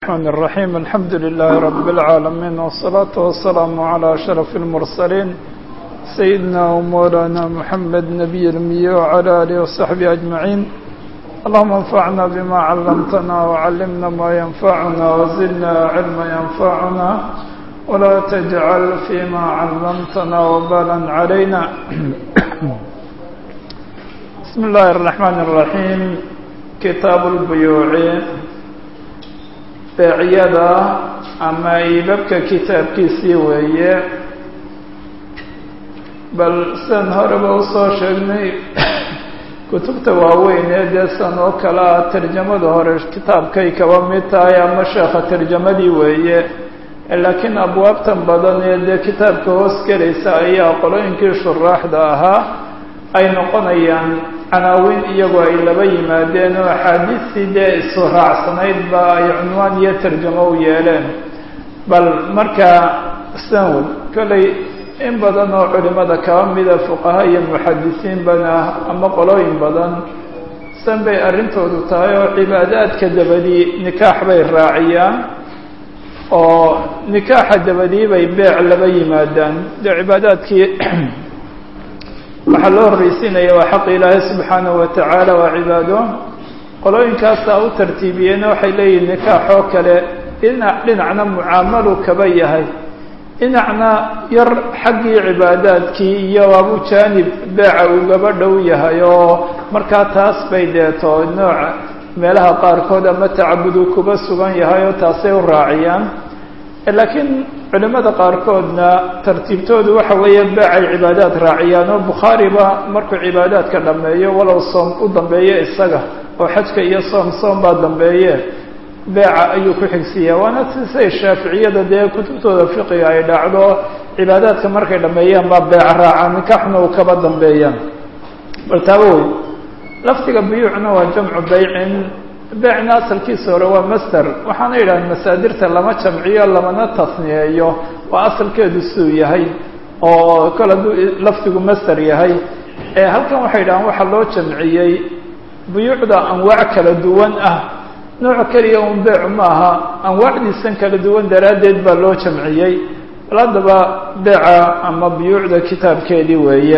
الرحمن الرحيم الحمد لله رب العالمين والصلاة والسلام على أشرف المرسلين سيدنا ومولانا محمد نبي المية وعلى آله وصحبه أجمعين اللهم انفعنا بما علمتنا وعلمنا ما ينفعنا وزدنا علما ينفعنا ولا تجعل فيما علمتنا وبالا علينا بسم الله الرحمن الرحيم كتاب البيوع beecyada ama iibabka kitaabkiisii weeye bal sidan horeba usoo sheegnay kutubta waaweyn ee dee san oo kale ah tarjamada hore kitaabkay kaba mid tahay ama sheekha tarjamadii weeye laakiin abwaabtan badan ee dee kitaabka hoos gelaysa ayaa qolooyinkii shuraaxda ahaa ay noqonayaan canaawiin iyagoo ay laba yimaadeen oo axaadiistii dee isu raacsanayd ba ay cunwaan iyo tarjamo u yeeleen bal markaa sanwad kollay in badan oo culimada kaba mida fuqaha iyo muxadisiinbana ama qolooyin badan san bay arrintoodu tahay oo cibaadaadka dabadii nikaax bay raaciyaan oo nikaaxa dabadii bay beec laba yimaadaan dee cibaadaadkii waxaa loo horreysiinaya waa xaq ilaahay subxaanahu watacaala waa cibaado qolooyinkaasaa u tartiibiyeenna waxay leeyihin nikaaxoo kale dhinac dhinacna mucaamalu kaba yahay dhinacna yar xaggii cibaadaadkii iyo abu jaanib beeca uu gaba dhow yahay oo markaa taas bay deeto nooca meelaha qaarkood ama tacabudu kuba sugan yahay oo taasay u raaciyaan laakiin culimada qaarkoodna tartiibtoodu waxa weeye beecay cibaadaad raaciyaan oo bukhaariba markuu cibaadaadka dhammeeyo walow soom u dambeeyo isaga oo xajka iyo soom soom baa dambeeye beeca ayuu ku xigsiiyaa waana sisay shaaficiyada dee kutubtooda fiqiga ay dhacdo cibaadaadka markay dhammeeyaan baa beeca raacaan nikaxna uu kaba dambeeyaan bal taaba wey lafdiga buyuucna waa jamcu baycin beecna asalkiisa hore waa master waxaana yidhahdeen masaadirta lama jamciyo lamana tasniyeeyo waa asalkeedu siduu yahay oo kol hadduu lafdigu master yahay halkan waxay yidhahdeen waxaa loo jamciyey buyuucda anwaac kala duwan ah nooc keliya un beecu maaha anwaacdiisan kala duwan daraaddeed baa loo jamciyey bal haddaba beeca ama buyuucda kitaabkeedii weeye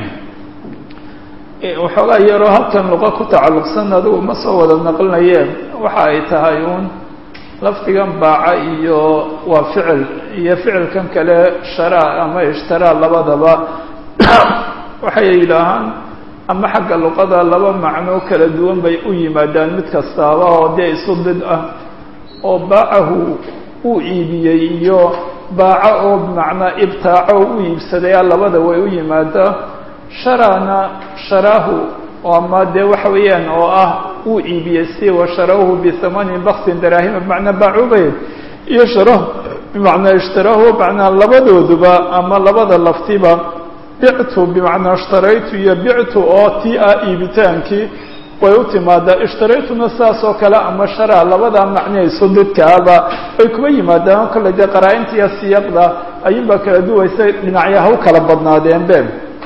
waxoogaa yaroo halkan luqa ku tacalluqsan adigu ma soo wada naqlinayeen waxa ay tahay uun lafdigan baaca iyo waa ficil iyo ficilkan kale sharaa ama ishtaraa labadaba waxay yidhaahaan ama xagga luqada laba macno kala duwan bay u yimaadaan mid kastaaba oo dee isu did ah oo baacahu uu iibiyey iyo baaco oo bimacnaa ibtaaco u iibsadaya labada way u yimaadaa sharana sharaahu ama dee waxa weeyaan oo ah uu iibiyey si washarauhu bihamanin baksin daraahima bimacnaa baacubay iyo sharahu bimacnaa ishtaraahu bimacnaa labadooduba ama labada laftiba bictu bimacnaa ishtaraytu iyo bictu oo tii ah iibitaankii way u timaadaa ishtaraytuna saas oo kale ama sharaa labada macnihayso dadkaaba ay kuba yimaadaan kolley dee qaraa-inta iyo siyaqda ayuunbaa kala duwaysay dhinacyaha u kala badnaadeenbe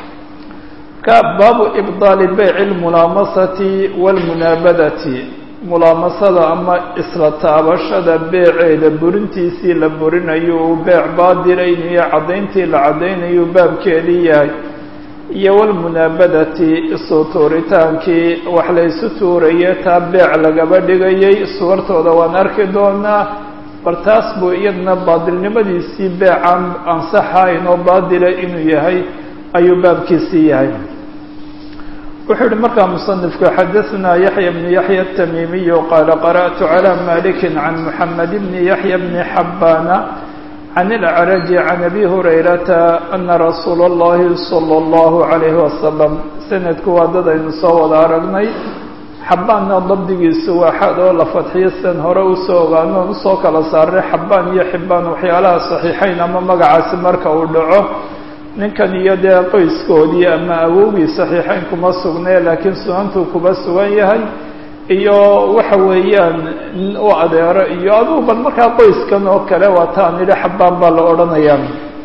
baabu ibdaali beyci lmulaamasati waalmunaabadati mulaamasada ama isla taabashada beeceeda burintiisii la burinayo uu beec baadilaynayo caddayntii la caddaynayu baabkeedii yahay iyo walmunaabadati isu tuuritaankii wax la ysu tuuraye taa beec lagaba dhigayay suwartooda waan arki doonaa bal taas buu iyadna baadilnimadiisii beecaan ansaxayn oo baadila inuu yahay ayuu baabkiisii yahay wuxuu yihi markaa musanifku xadaثna yaحya bn yaحya التamiimiy qaala qarأtu عlى maliki can mحamed bn yaحya bn xabana can اlأcraji can abi hurayrata ana rasuula اllahi salى اllahu عalayhi wasalam sanadku waa dad aynu soo wada aragnay xabaanna dabdigiisu waa xad oo la fadxiyo sidan hore usoo ogaanoon usoo kala saaray xabaan iyo xibaan waxyaalaha صaxiixayn ama magacaasi marka uu dhaco ninkan iyo dee qoyskoodii ama awowgii saxiixayn kuma sugnee laakiin sunantuu kuba sugan yahay iyo waxa weeyaan u adeero iyo adugu bal markaa qoyskan oo kale waa taan idhi xabaan baa la odhanayaa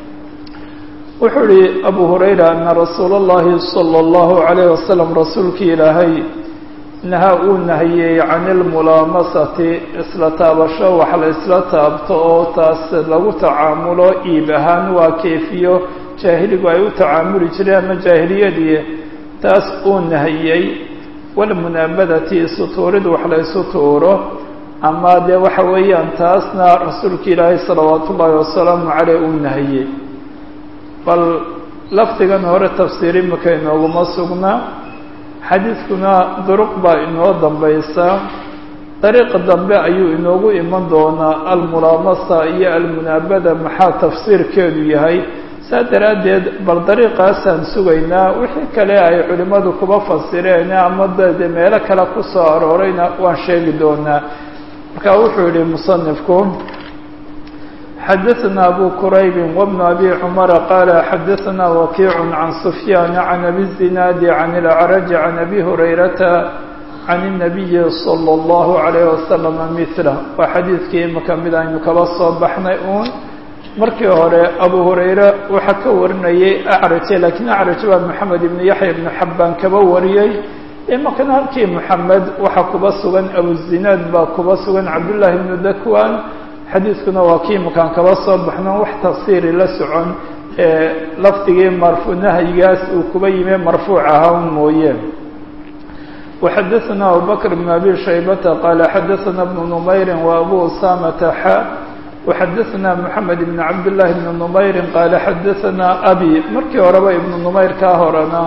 wuxuu ihi abu hurayra ana rasuula اllahi salى اllahu عalayh wasalam rasuulkii ilaahay naha uu nahiyey can ilmulaamasati isla taabasho wax la isla taabto oo taas lagu tacaamulo iib ahaan waa keefiyo jaahiligu ay u tacaamuli jireen ama jaahiliyadii taas uu nahiyey walmunaabadati sutuurid wax la isu tuuro ama dee waxa weeyaan taasna rasuulka ilaahay salawaatu ullaahi wasalaamu caleyh uu nahiyey bal lafdigan hore tafsiir imika inooguma sugnaa xadiidkuna duruq baa inoo dambaysa dariiqa dambe ayuu inoogu iman doonaa almulaamasa iyo almunaabada maxaa tafsiirkeedu yahay saa daraaddeed bal dariiqaasaan sugaynaa wixii kale ay culimmadu kuba fasireen ama dade meelo kale ku soo aroorayna waan sheegi doonaa marka wuxuu yihi musanifku xadaثna abu quraybi wbn abi cumara qaala xadaثna wakiic can sufyaan can abi الzinaadi can اlacraji can abi hurayrata can الnabiyi salى اllahu عalayh wasalama mila waa xadiidkii imika mid aynu kaba soo baxnay uun markii hore abu hurayre waxaa ka warinayay acraje lakiin acraj baa moxamed ibn yaxya ibn xabbaan kaba wariyey imakana halkii moxamed waxaa kuba sugan abuzinaad baa kuba sugan cabdullaahi ibnu dakwan xadiidkuna waa kii imakaan kaba soo baxno wax tafsiiri la socon ee lafdigii marfu nahyigaas uu kuba yimi marfuuc ahaa mooye وxadaثna abubakr بn abi shaybata qaala xadaثna bnu numayri وabu usamata xa وxadaثna mحamed بn cabdالlahi بn numayri qaala xadaثna abi markii horeba ibnu numayr kaa horena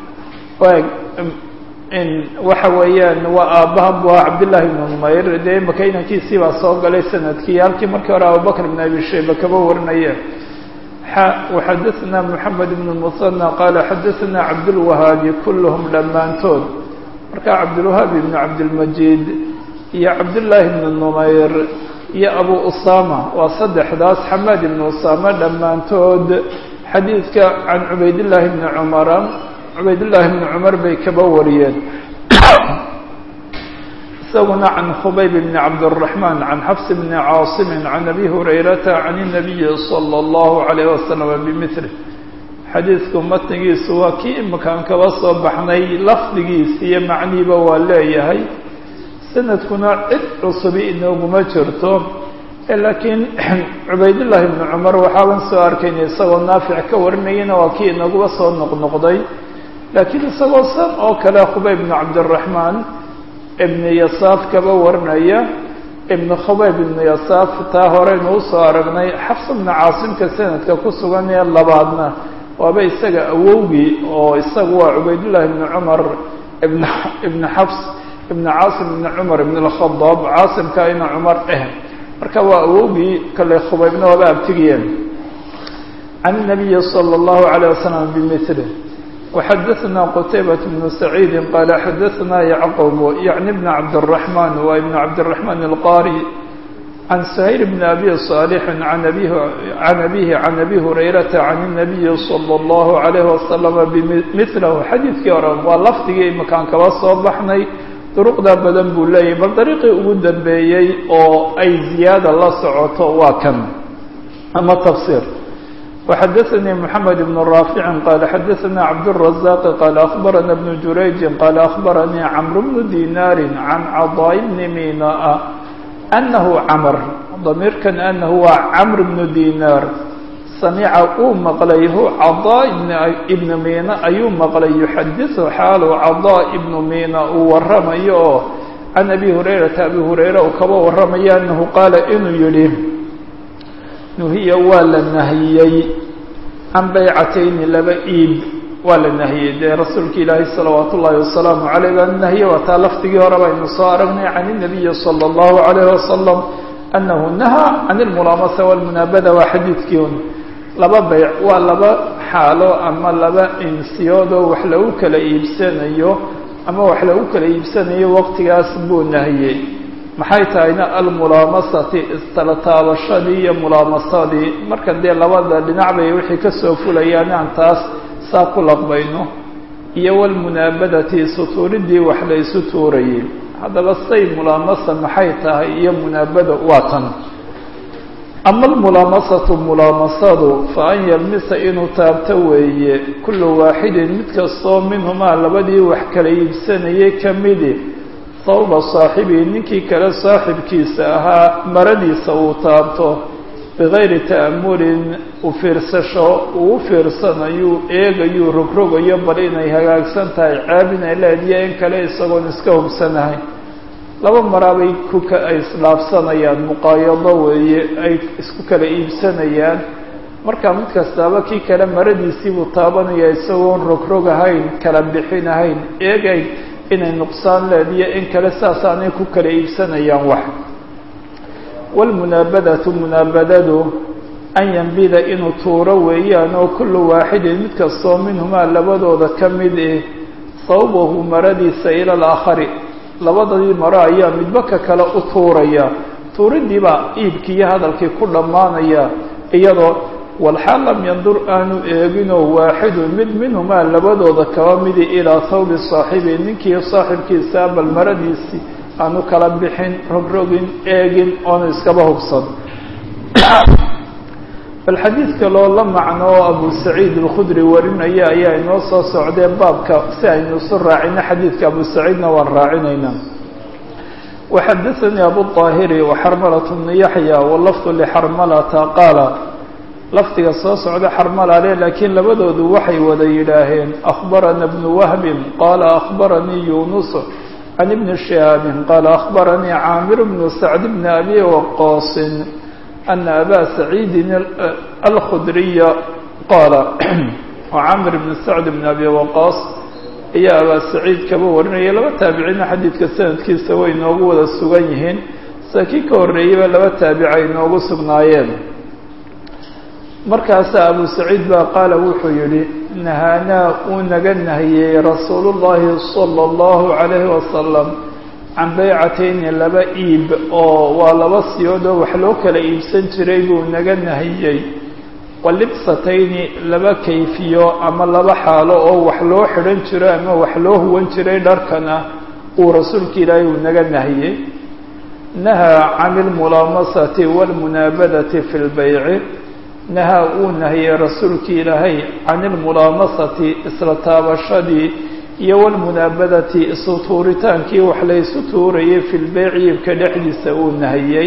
waxa weeyaan waa aabbahan bu ah cabdالlahi بn numayr dee imaka inankiisii baa soo galay sanadkii halkii markii hore abubakr بn abi shayba kaba warinaye xa وxadaثna mحamed بn musanى qaala xadaثna cabdالwahaabi kulhm dhammaantood marka cabdilwahaab ibn cabdilmajiid iyo cabdullaahi ibnu numayr iyo abu usama waa saddexdaas xamaad ibnu usama dhammaantood xadiidka can cubaydillaahi bni cumara cubaydillaahi bni cumar bay kaba wariyeen isaguna can khubayb bni cabdiraxmaan can xafs bni caasimin can abi hurayrata can inabiyi sala allahu calayh wasalam bimili xadiidku matnigiisu waa kii imakaan kaba soo baxnay lafdigiis iyo macniiba waa leeyahay sanadkuna cid cusubi inooguma jirto laakiin cubaydullaahi ibnu cumar waxaaban soo arkayna isagoo naafic ka warinayana waa kii inaguba soo noqnoqday laakiin isagoo san oo kale khubayb ibnu cabdiraxmaan ibnu yasaaf kaba warinaya ibnu khubayb ibnu yasaaf taa horeynu usoo aragnay xafs ibnu caasimka sanadka ku sugan ee labaadna waaba isaga awowgii oo isagu waa cubaydullaahi ibnu cumar ibn ibnu xafs ibnu caasim ibnu cumar ibn اlkhadaab caasimka ina cumar eh marka waa awowgii kale khubaybna waaba abtigiyeen can الnabiyi salى اllahu عalيه wasalam bimili وxadaثna qtaybaة bnu saciidi qaala xadaثna yacqub yacni bn cabdالرaحman waa ibn cabdالرaحman الqari can سhayr bn abi صاalح an abi can abihi can abi hurayrata can الnabiyi salى اllahu عalayh wasalam bimilahu xadiidkii hore waa lafdigii imakaan kaba soo baxnay duruqda badan buu leeyahy bal dariiqii ugu dambeeyey oo ay ziyaada la socoto waa kan ama tafsir وxadaثnii mحamed بn raafici qaala xadaثna cabdالرaزاq qaala aخbarana bn jurayji qaala aخbaranii cmr bnu dinaari can caضاء bni mina أnahu cmr damiirkan anahu waa cmr bnu dinaar samica uu maqlay hu caضاء ibnu mina ayuu maqlay yuxadiثu xaalu caضاء ibnu mina uu waramayo oo can abi hurayrata abi hurayra uu kaba waramayo anahu qaala inuu yihi nuhiya waa la nahiyey can baycatayni laba iib waa la nahiyey dee rasuulka ilaahi salawaat ullaahi wasalaamu caleyh baa nahiye waa taa lafdigii hore baynu soo aragnay can inabiyi sala allahu calayh wasalam annahu nahaa can ilmulaamasa walmunaabada waa xadiidkii un laba bayc waa laba xaalo ama laba insiyoodoo wax lagu kala iibsanayo ama wax lagu kala iibsanayo waqtigaas buu nahiyey maxay tahayna almulaamasati istala taabashadii iyo mulaamasadii marka dee labada dhinac bay wixii kasoo fulayaan aan taas saa ku laqbayno iyo walmunaabadati sutuuridii wax la isu tuurayay haddaba say mulaamasa maxay tahay iyo munaabada waa tan ama almulaamasatu mulaamasadu fa an yalmisa inuu taabto weeye kullu waaxidin mid kastoo minhumaa labadii wax kala iibsanayay kamidi sawba saaxibii ninkii kale saaxibkiisa ahaa maradiisa uu taabto bigayri ta'amulin u fiirsasho uu u fiirsanayuu eegayuu rogrogayo bal inay hagaagsan tahay caabinay leediyo in kale isagoon iska hubsanahay laba maraabay kuka ay isdhaafsanayaan muqaayado weeye ay isku kala iibsanayaan markaa mid kastaaba kii kale maradiisiibuu taabanaya isagoon rogrog ahayn kala bixin ahayn eegayn inay nuqsaan leediyo in kale saasaanay ku kala iibsanayaan wax waalmunaabadatu munaabadadu an yambida inuu tuuro weeyaan oo kullu waaxidin mid kastoo minhumaa labadooda ka mid eh sawbahu maradiisa ila alaakhari labadadii maro ayaa midba ka kale u tuuraya tuuridiibaa iibkii iyo hadalkii ku dhammaanaya iyadoo walxaal lam yandur aanu eeginoo waaxidun mid minhumaa labadooda kaba midi ilaa thawbi saaxibi ninkii saaxibkiisaa bal maradiisii aanu kala bixin rogrogin eegin oonu iskaba hubsan bal xadiid kaloo la macno oo abu saciid alkhudri warinaya ayaa inoo soo socdee baabka si aynu isu raacino xadiidka abu saciidna waan raacinaynaa waxadaanii abu طaahiri waxarmalat bnu yaxya walafdu lixarmalata qaala lafdiga soo socda xarmalale laakiin labadoodu waxay wada yidhaaheen akhbarana bnu wahbin qaala akhbaranii yunus can ibni shihaabin qaala akhbaranii caamir bnu sacd bni abi waqoosin ana abaa saciidin alkhudriya qaala caamir bni sacd bni abi waqaas ayaa abaa saciid kaba warinaya laba taabiciina xadiidka sanadkiisa way inoogu wada sugan yihiin sida kii ka horreeyeyba laba taabic ay inoogu sugnaayeen markaasaa abu saciid baa qaala wuxuu yidhi nahaanaa uu naga nahiyey rasuulu llaahi sala allahu calayhi wasalam can baycatayni laba iib oo waa laba siyood oo wax loo kala iibsan jiray buu naga nahiyey walibsatayni laba kayfiyo ama laba xaalo oo wax loo xidhan jiro ama wax loo huwan jiray dharkana uu rasuulka ilaahay uu naga nahiyey nahaa can ilmulaamasati waalmunaabadati fi lbayci nahaa uu nahiyey rasuulkii ilaahay can ilmulaamasati isla taabashadii iyo walmunaabadati isu tuuritaankii wax la ysu tuurayay fi lbeyci iibka dhexdiisa uu nahiyey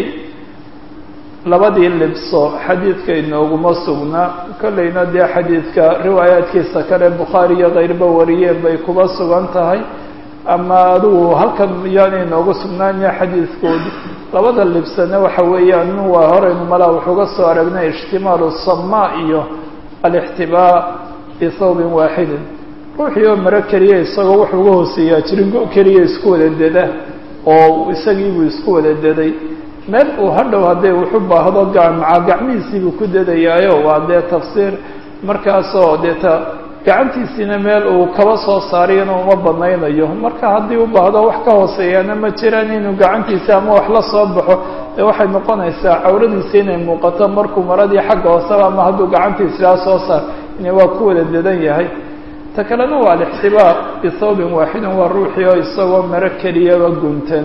labadii libso xadiidka inooguma sugna kollayna dee xadiidka riwaayaadkiisa kale bukhaari iyo kayrba wariyeen bay kuba sugan tahay ama adigu halkan yaana inoogu sugnaanya xadiidkoodu labada libsana waxa weeyaan waa horeynu malaa wuxuuga soo aragnay ijtimaalu samaa iyo alixtibaa bisawbin waaxidin ruuxii oo maro keliya isagoo wuxuu uga hooseeyaa jiringo keliya isku wada deda oo isagiibuu isku wada deday meel uu hadhow hadday wuxu baahdo gacmaca gacmihiisiibuu ku dedayaayo waa dee tafsiir markaasoo deeta gacantiisiina meel uu kaba soo saarayana uma banaynayo marka haddii u baahdo wax ka hooseeyaana ma jiraan inuu gacantiisa ama wax la soo baxo dee waxay noqonaysaa cawradiisa inay muuqato markuu maradii xagga hooseba ama hadduu gacantiisilaa soo saar ina waa ku wada dedan yahay ta kalena waa alixtibaar bisawbin waaxidin waa ruuxii oo isagoo maro keliyaba guntan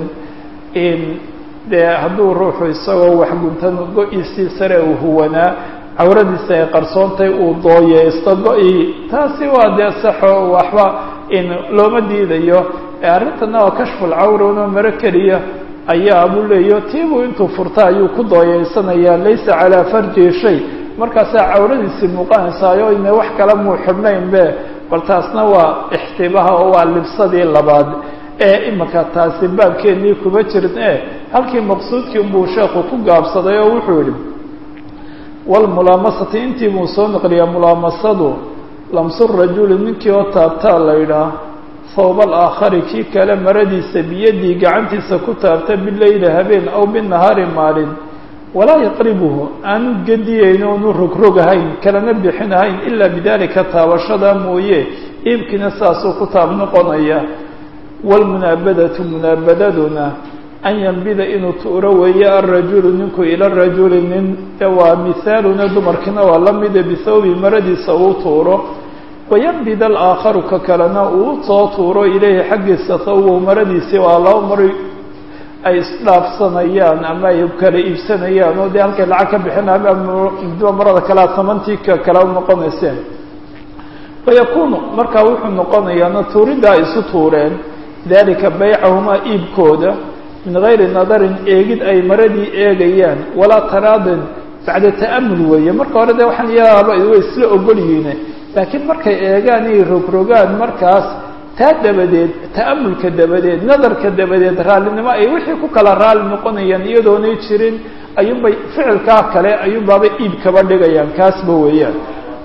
dee hadduu ruuxu isagoo wax guntan go-iisii sare uu huwanaa cawradiisa ay qarsoontay uu dooyeysto go-i taasi waa dee saxo waxba in looma diidayo arrintana waa kashfulcawrano maro keliya ayaa buu leeyo tiibuu intuu furta ayuu ku dooyeysanayaa laysa calaa farjihi shay markaasaa cawradiisii muuqanaysaayo ina wax kale muu xidhnaynbe bal taasna waa ixtibaha oo waa libsadii labaad ee imika taasi baabkeennii kuma jirin e halkii maqsuudkii unbuu sheekhu ku gaabsaday oo wuxuu yidhi walmulaamasati intii buu soo naqliyaa mulaamasadu lamsu rajuli ninkii oo taabtaa la yidhaah hawba alaakhari kii kale maradiisa biyadii gacantiisa ku taabta bileyli habeen aw binahaari maalin walaa yaqribuhu aanu gediyeyn oonu rogrogahayn kalana bixinahayn ilaa bidalika taabashada mooye iibkiina saasuu ku taab noqonaya waalmunaabadatu munaabadaduna an yambida inuu tuuro weeye alrajulu ninku ila rajuli nin waa mihaaluna dumarkiina waa la mida bihawbi maradiisa uu tuuro wayambid alaakharu ka kalena uu soo tuuro ilayhi xaggiisa thawbow maradiisii waa laba mari ay isdhaafsanayaan ama ay kala iibsanayaan oo dee halkay lacag ka bixinaa ama marada kalea tamantii ka kala noqonayseen wayakunu markaa wuxuu noqonayaana tuuridda ay isu tuureen dalika baycahumaa iibkooda min gayri nadarin eegid ay maradii eegayaan walaa taraadin bacda ta'amul weeye marka hore dee waxaan yaaba way isla ogol yihiine laakiin markay eegaan iyo rogrogaan markaas taa dabadeed ta'amulka dabadeed nadarka dabadeed raallinimo ay wixii ku kala raalli noqonayaan iyadoonay jirin ayuunbay ficilkaa kale ayuunbaaba iib kaba dhigayaan kaasba weeyaan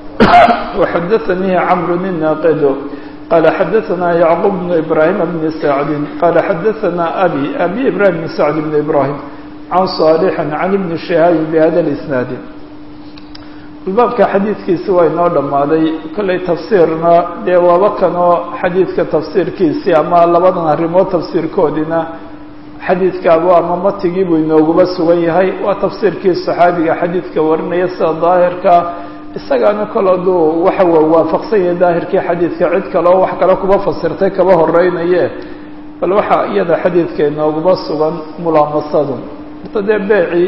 waxadaanii camru nin naaqido qaala xadaanaa yacquub bnu ibraahima bni sacdin qaala xadaanaa abi abi ibrahim bni sacd bni ibraahim can saalixin can ibni shihaabin bihada lisnaadi baabka xadiidkiisi waa inoo dhammaaday kollay tafsiirna dee waaba kanoo xadiidka tafsiirkiisii ama labadan arrimood tafsiirkoodina xadiidkaaba ama matigii buu inooguba sugan yahay waa tafsiirkii saxaabiga xadiidka warinaya sida daahirka isagaana kol aduu waxa waafaqsan yahay daahirkii xadiidka cid kaleo wax kale kuba fasirtay kaba horeynaye bal waxaa iyada xadiidka inooguba sugan mulaamasadu horta dee beeci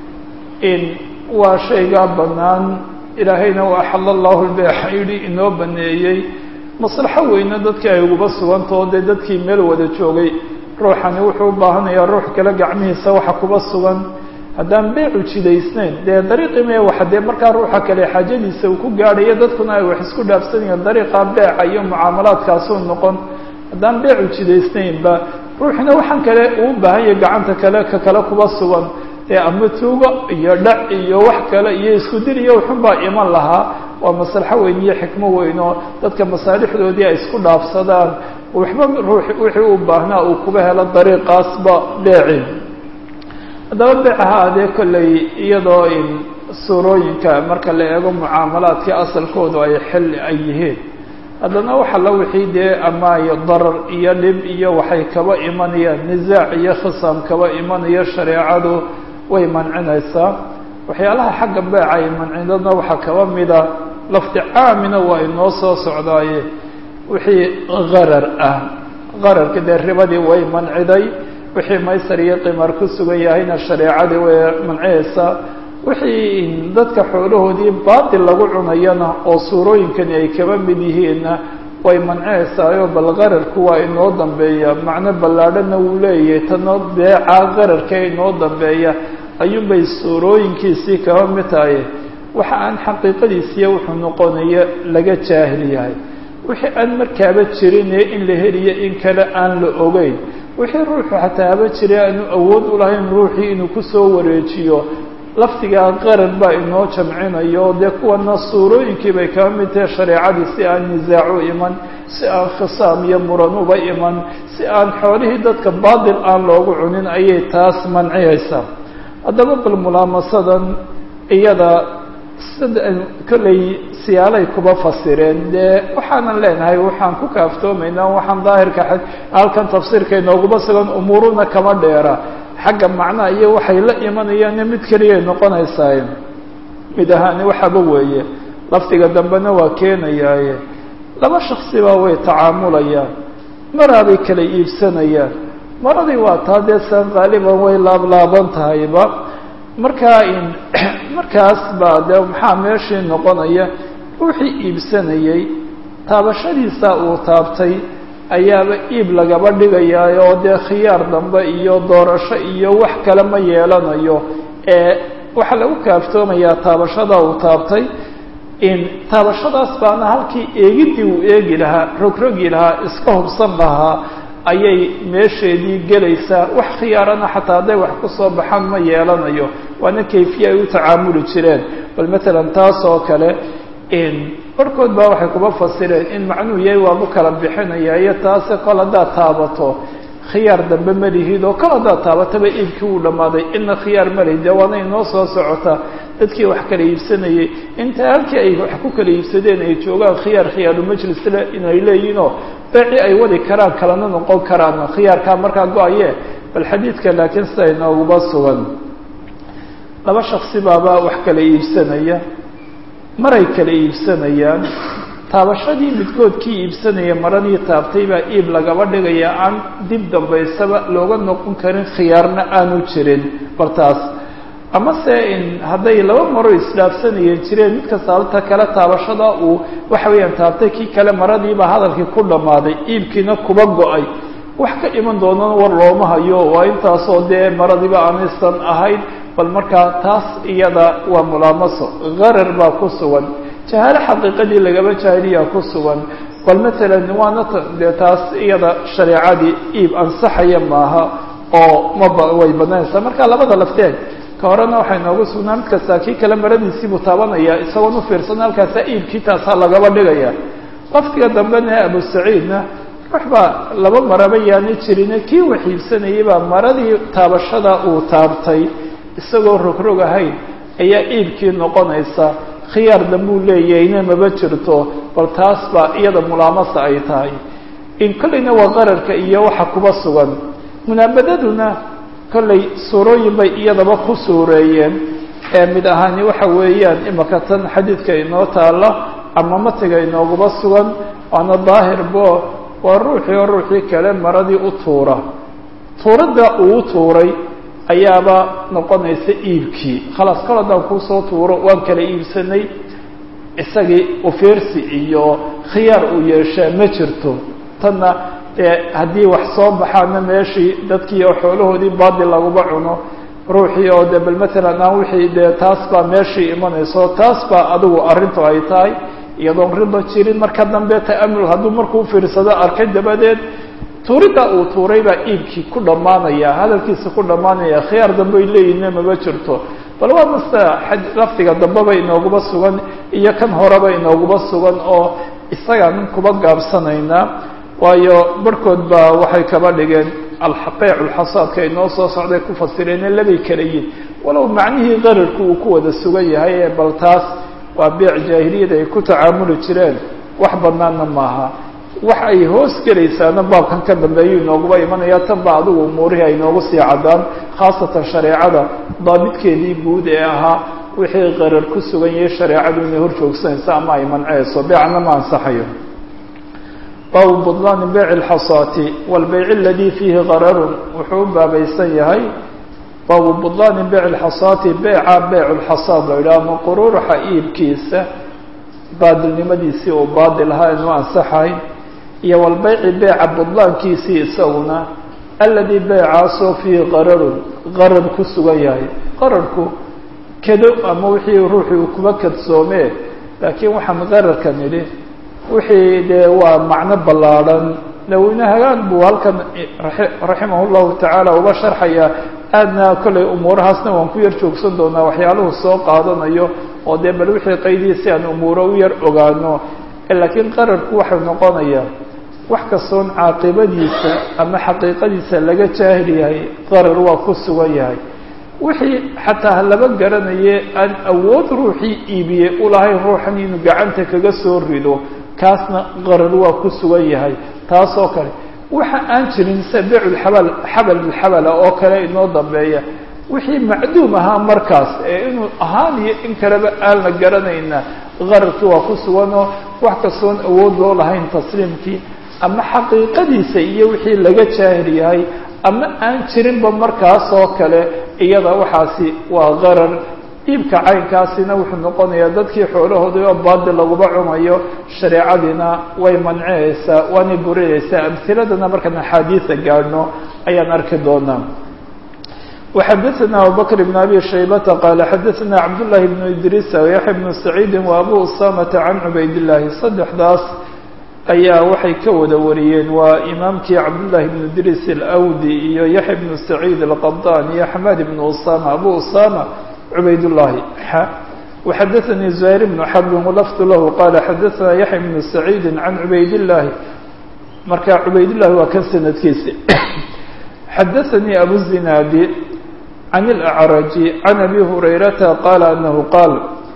in waa shaygaa bannaan ilaahayna waa axala allahu lbeexa yidhi inoo baneeyey maslaxo weyne dadkii ay uguba sugantao dee dadkii meel wada joogay ruuxani wuxuu u baahanayaa ruux kale gacmihiisa waxa kuba sugan haddaan beecu jidaysnayn dee dariiqii mee waxa dee markaa ruuxa kale xaajadiisa uu ku gaadhayo dadkuna ay wax isku dhaafsanayaan dariiqa beeca iyo mucaamalaadkaasuu noqon haddaan beecu jidaysnaynba ruuxina waxaan kale uu baahan yahay gacanta kale ka kale kuba sugan dee ama tuugo iyo dhac iyo wax kale iyo isku dir iyo wuxun baa iman lahaa waa maslaxo weyn iyo xikmo weyn oo dadka masaalixdoodii ay isku dhaafsadaan waxba ruux wixii u baahnaa uu kuba helo dariiqaasba beeci haddaba beecaha adee kolley iyadoo in suurooyinka marka la eego mucaamalaadkii asalkoodu ay xil ay yihiin haddana waxa la wixii dee ama darar iyo dhib iyo waxay kaba imanayaan nisaac iyo khisaam kaba imanayo shareecadu way mancinaysaa waxyaalaha xagga beeca ay mancinadna waxaa kaba mida lafdi caamina waa inoo soo socdaaye wixii qarar ah qararka dee ribadii way manciday wixii maysar iyo qimar ku sugan yahayna shareecadii way mancinaysaa wixii dadka xoolahoodii baatil lagu cunayana oo suurooyinkani ay kaba mid yihiinna way mancinaysaayoo bal qararku waa inoo dambeeya macno ballaadhana wuu leeyahay tano beeca qararka inoo dambeeya ayuunbay suurooyinkiisii kaba mid tahay waxa aan xaqiiqadiisiiya wuxuu noqonaya laga jaahil yahay wixii aan markaaba jirine in la heliyo in kale aan la ogeyn wixii ruuxu xataa haba jira aanu awood u lahayn ruuxii inuu kusoo wareejiyo lafdigaa qarar baa inoo jamcinayo dee kuwana suurooyinkii bay kaba mid tahay shareecadii si aan nisaacu iman si aan khisaam iyo muran uba iman si aan xoolihii dadka baatil aan loogu cunin ayay taas manciyaysaa haddaba bal mulaamasadan iyada sida kolley siyaalay kuba fasireen dee waxaanan leenahay waxaan ku kaaftoomaynaa waxaan daahirka halkan tafsiirka inooguma sugan umuuruna kama dheera xagga macnaha iyo waxay la imanayaanne mid keliyay noqonaysaa mid ahaani waxaba weeye lafdiga dambena waa keenayaaye laba shaksibaa way tacaamulayaan maraabay kala iibsanayaan maradii waa taa dee san qaaliban way laablaaban tahayba markaa in markaas baa dee maxaa meeshii noqonaya ruuxii iibsanayay taabashadiisa uu taabtay ayaaba iib lagaba dhigayaa oo dee khiyaar dambe iyo doorasho iyo wax kale ma yeelanayo ee waxaa lagu kaaftoomayaa taabashada uu taabtay in taabashadaas baana halkii eegidii uu eegi lahaa rogrogi lahaa iska hubsan lahaa ayay meesheedii gelaysaa wax khiyaarana xataa hadday wax ku soo baxaan ma yeelanayo waana kayfiye ay u tacaamuli jireen bal matalan taas oo kale barhkood baa waxay kuba fasireen in macnuu yahay waabu kala bixinaya iyo taase kol haddaad taabato khiyaar dambe ma lihid oo kol haddaad taabataba iibkii uu dhammaaday ina khiyaar ma lihid dee waana inoo soo socota dadkii wax kala iibsanayay inta halkii ay wax ku kala iibsadeen ay joogaan khiyaar khiyaaru majlisle inay leeyihinoo beeci ay wadi karaan kalana noqon karaan khiyaarkaa markaa go-aye bal xadiidka laakiin sida inooguba sugan laba shaksi baaba wax kala iibsanaya maray kala iibsanayaan taabashadii midkood kii iibsanaya maradii taabtay baa iib lagaba dhigaya aan dib dambaysaba looga noqon karin khiyaarna aanu jirin bartaas amase in hadday laba maro isdhaafsanayeen jireen mid kasta alta kale taabashada uu waxa weeyaan taabtay kii kale maradiibaa hadalkii ku dhammaaday iibkiina kuba go-ay wax ka iman doonana war looma hayo waa intaasoo dee maradiiba aanaysan ahayn bal markaa taas iyada waa mulaamaso qarar baa ku sugan jahaalo xaqiiqadii lagaba jaahiliyaa ku sugan bal maalan waana dee taas iyada shareecadii iib ansaxaya maaha oo maba way badnaynaysaa marka labada lafteed ka horena waxay noogu sugnaa mid kastaa kii kale maradiisiibuu taabanaya isagoon u fiirsan halkaasa iibkii taasaa lagaba dhigaya laftiga dambena abu saciidna ruux baa laba maraba yaani jirine kii wax iibsanayay baa maradii taabashada uu taabtay isagoo rogrog ahayn ayaa iibkii noqonaysa khiyaar dambuu leeyahayna maba jirto bal taas baa iyada mulaamasa ay tahay in kollayna waa qararka iyo waxa kuba sugan munaabadaduna kollay suurooyin bay iyadaba ku suureeyeen ee mid ahaani waxa weeyaan imaka tan xadiidka inoo taalla ama matiga inooguba sugan waana daahirbo waa ruuxii oo ruuxii kale maradii u tuura tuuradda uu u tuuray ayaaba noqonaysa iibkii khalaas kol haddaan kuusoo tuuro waan kala iibsanay isagii ufiirsi iyo khiyaar uu yeeshaa ma jirto tanna dee haddii wax soo baxaana meeshii dadkii oo xoolahoodii baadil laguba cuno ruuxii oo de bal matalan aan wixii dee taas baa meeshii imanayso taas baa adigu arrintu ay tahay iyadoon riba jirin marka dambe ta'amul hadduu markuu fiirsado arkay dabadeed tuuridda uu tuuray baa iibkii ku dhammaanaya hadalkiisa ku dhammaanaya khiyaar dambe ay leeyihinna maba jirto bal waa masta lafdiga dambeba inooguba sugan iyo kan horeba inooguba sugan oo isagaan kuba gaabsanaynaa waayo barhkood baa waxay kaba dhigeen alxaqeec ulxasaadka inoo soo socday ku fasireenee labay kala yihin walow macnihii qararku uu ku wada sugan yahay ee bal taas waa beec jaahiliyada ay ku tacaamuli jireen wax banaanna maaha wax ay hoos gelaysaana baabkan ka dambeeyu inooguba imanaya tan ba adigu umuurihii ay noogu sii caddaan khaasatan shareecada daabidkeedii guud ee ahaa wixii qarar ku sugan yahay shareecadu inay hor joogsanayso ama ay manceyso beecna ma ansaxayo baabu budlaani beyc اlxasaati wاlbeyc اladii fiihi qararun wuxuu u baabaysan yahay baabu budlaani beyc اlxasaati beyca beyc اlxasaad la yidhaha ama quruuraxa iibkiisa baadilnimadiisii uu baadil ahaa inu ansaxayn iyo walbeyci beyca budlaankiisii isaguna aladii beycaasoo fiihi qararun qarar ku sugan yahay qararku kedo ama wixii ruuxii uu kuba kadsoomee laakiin waxaan qararka nidhi wixii dee waa macno ballaadhan naweyne hagaan buu halkan raximah llahu tacaala uga sharxaya aadna kollay umuurahaasna waan ku yar joogsan doonaa waxyaaluhu soo qaadanayo oo dee bal wixii qaydii si aan umuuro u yar ogaano laakiin qararku waxau noqonayaa wax kastoon caaqibadiisa ama xaqiiqadiisa laga jaahil yahay qarar waa ku sugan yahay wixii xataa laba garanaye aan awood ruuxii iibiyey ulahayn ruuxan inuu gacanta kaga soo rido kaasna qarar waa ku sugan yahay taas oo kale waxa aan jirin sida beyculxabal xabal bilxabala oo kale inoo dambeeya wixii macduum ahaa markaas ee inuu ahaan iyo in kaleba aan la garanayna qararkii waa ku suganoo wax kastoon awood loo lahayn tasliimkii ama xaqiiqadiisa iyo wixii laga jaahil yahay ama aan jirinba markaas oo kale iyada waxaasi waa qarar iibka caynkaasina wuxuu noqonayaa dadkii xoolahoodii oo baadil laguba cunayo shareecadiina way mancinaysaa waanay burinaysaa amhiladana markaan axaadiida gaadhno ayaan arki doonaa وxadثna abubكر بن أbي شhaybةa qال xadثna cabdاللahi بن idrيس وyaحya بن سacيidi وأbu usamةa عan cubayd الlahi saddexdaas ayaa waxay ka wada wariyeen waa imaamkii cabdالlahi بن idrيس الأwdي iyo yaحya بن سacيid الqaطاn iyo xmad بن usama abu usama cubayd الlahi وxadثnي زهير بن xرb وlفظ lah qال xadثna yaحya بن سacيidi عan cubayd الlahi marka cubayd الlahi waa kan sanadkiisi xadثnي abu الزinaadi عن الأعرج عن أبي هريرة قال أنه قال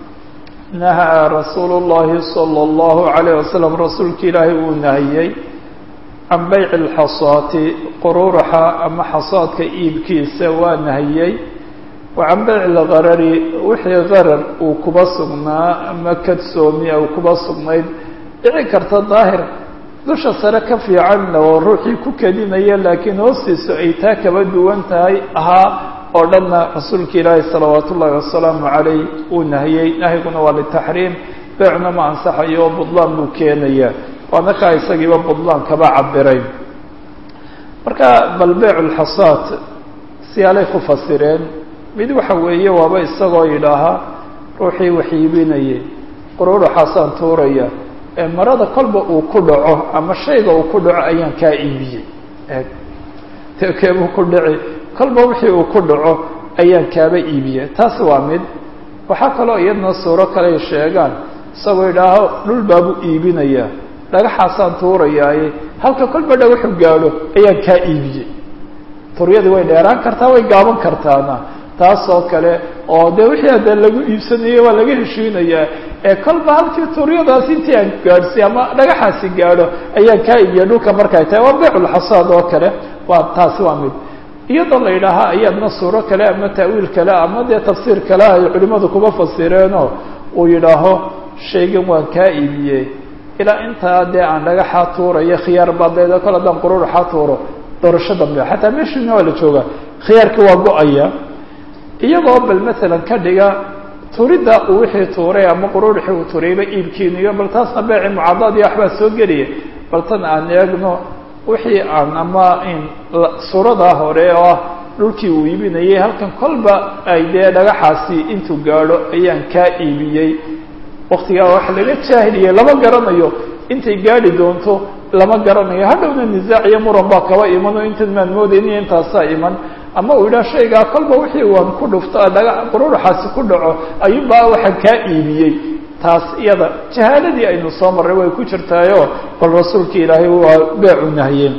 نهى رsuuل اللhi صلى الله عليه وسلم رasuulka ilaahay uu nahiyey can beyع الxaصاati quruuraxa ama xaصaadka iibkiisa waa nahiyey وcan beyع الgarari wixii garar uu kuba sugnaa ama kadsoomi u kuba sugnayd dhici karta daahir dusha sare ka fiicanna oo ruuxii ku kedinaya laakiin hoostiisu ay taa kaba duwan tahay ahaa oo dhanna rasuulka ilaahi salawaat ullaahi wasalaamu calayh uu nahiyey nahyiguna waa litaxriim beecna ma ansaxayo oo budlaan buu keenaya waana kaa isagiiba budlaan kaba cabiray marka bal beyc lxasaad siyaalay ku fasireen mid waxa weeye waaba isagoo yidhaahaa ruuxii wax iibinayay quruuruxaasaan tuuraya ee marada kolba uu ku dhaco ama shayga uu ku dhaco ayaan kaa iibiyey eeg tekeebuu ku dhici kolba wixii uu ku dhaco ayaan kaaba iibiyey taas waa mid waxaa kaloo iyadna suuro kale ay sheegaan isagoo yidhaaho dhul baabuu iibinayaa dhagaxaasaan tuurayaaye halka kolba dhagaxu gaadho ayaan kaa iibiyey turyadii way dheeraan kartaa way gaaban kartaana taasoo kale oo dee wixii hadda lagu iibsanayey waa laga heshiinayaa ee kolba halkii turyadaas intii aan gaadhsiy ama dhagaxaasi gaadho ayaan kaa iibiya dhulka markay tahay waa beyculxasaad oo kale waa taasi waa mid iyadoo la yidhaahaa ayaadna suuro kale ama ta'wiil kale ama dee tafsiir kale ay culimmadu kuma fasireenoo uu yidhaaho shaygan waan kaa iibiyey ilaa intaa dee aan dhagaxaa tuurayo khiyaar badeeda kol haddaan qururuxaa tuuro doorasho dambe xataa meeshiina waa la joogaa khiyaarkii waa go-aya iyagoo bal masalan ka dhiga turidda uu wixii tuuray ama qururuxii uu tuurayba iibkiiniyo bal taasna beeci mucadad iyo waxbaa soo gelaya bal tan aan eegno wixii aan ama suuradaa hore oo ah dhulkii uu iibinayay halkan kolba ay dee dhagaxaasi intuu gaadho ayaan kaa iibiyey waktigaa waxa laga jaahiliyey lama garanayo intay gaadhi doonto lama garanayo hadhowna nisaac iyo muran baa kaba iman oo intan maan moodayniyo intaasaa iman ama uu yidhaha shaygaa kolba wixii waan ku dhufto dhaga qururuxaasi ku dhaco ayuunbaa waxaan kaa iibiyey taas iyada jahaaladii aynu soo marray way ku jirtaayo bal rasuulka ilaahay waa beecu nahiyeen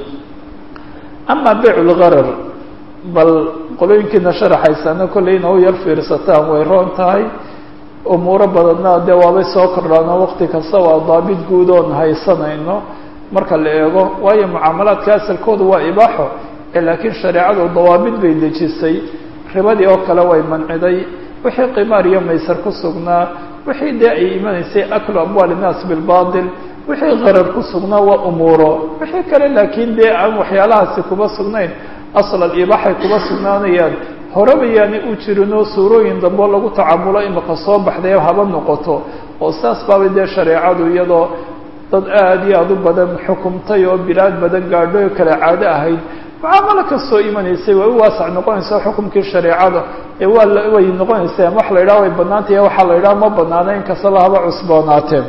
ama beyc lgarar bal qolooyinkiina sharaxaysana kollayna u yar fiirsataan way roon tahay umuuro badanna dee waabay soo kordhaano waqti kasta waa daabit guud oon haysanayno marka la eego waayo mucaamalaadka asalkoodu waa ibaaxo laakiin shareecadu dawaabid bay dejisay ribadii oo kale way manciday wixii qimaar iyo maysar ku sugnaa wixii dee ay imanaysay aklu amwaal innaas bilbatil wixii qarar ku sugnaa waa umuuro wixii kale laakiin dee aan waxyaalahaasi kuma sugnayn aslan ibaaxay kuma sugnaanayaan horeba yaani u jirinoo suurooyin dambeo lagu tacamulo imika soo baxday haba noqoto oo saas baabay dee shareecadu iyadoo dad aada iyo aada u badan xukumtay oo bilaad badan gaadho oo kale caado ahayd mucaamalo kastoo imanaysay way u waasac noqonaysaa xukumkii shareecada ee waa way noqonaysaa wax la yidhaha way banaantay waxaa la yidhaha ma banaana in kastaba haba cusboonaateen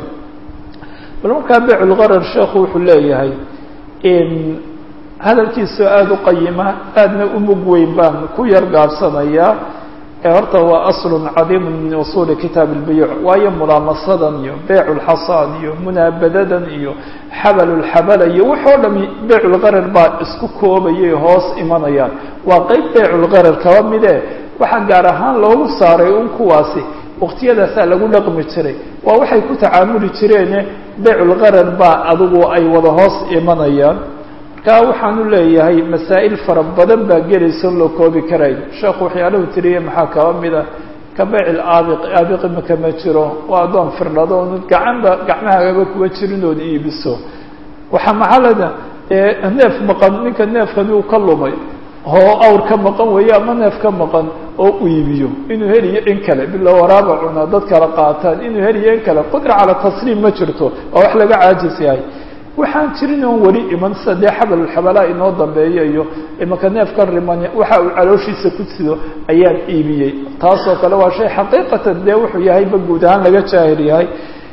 bal markaa beyculgarar sheekhu wuxuu leeyahay hadalkiisao aada u qayima aadna u mug weyn baan ku yar gaabsanayaa ee horta waa aslun cadiimun min usuuli kitaab اlbiyuuc waayo mulaamasadan iyo beyc lxasaan iyo munaabadadan iyo xabal lxabala iyo waxoo dhami beyculgarar baa isku koobayay hoos imanayaan waa qeyb beyculgarar kaba mide waxaa gaar ahaan loogu saaray un kuwaasi waqtiyadaasaa lagu dhaqmi jiray waa waxay ku tacaamuli jireene beyculgarar baa adigu ay wada hoos imanayaan marka waxaanu leeyahay masaa'il fara badan baa gelaysa loo koobi karayn sheekhu waxyaalahu tiriye maxaa kaba mida ka beycil aabiq aabiqi maka ma jiro waa addoon firdhado oonu gacanba gacmahagaba kuwa jirin ood iibiso waxaa maxalada neef maqan ninka neefkani uu ka lumay oo awr ka maqan weeye ama neef ka maqan oo u iibiyo inuu heliyo in kale bila waraaba cuna dad kala qaataan inuu heliyo in kale qudra cala tasliim ma jirto waa wax laga caajis yahay waxaan jirin oon weli iman sida dee xabalulxabalaa inoo dambeeya iyo imanka neefka riman waxa uu calooshiisa ku sido ayaan iibiyey taasoo kale waa shay xaqiiqatan dee wuxuu yahayba guud ahaan laga jaahil yahay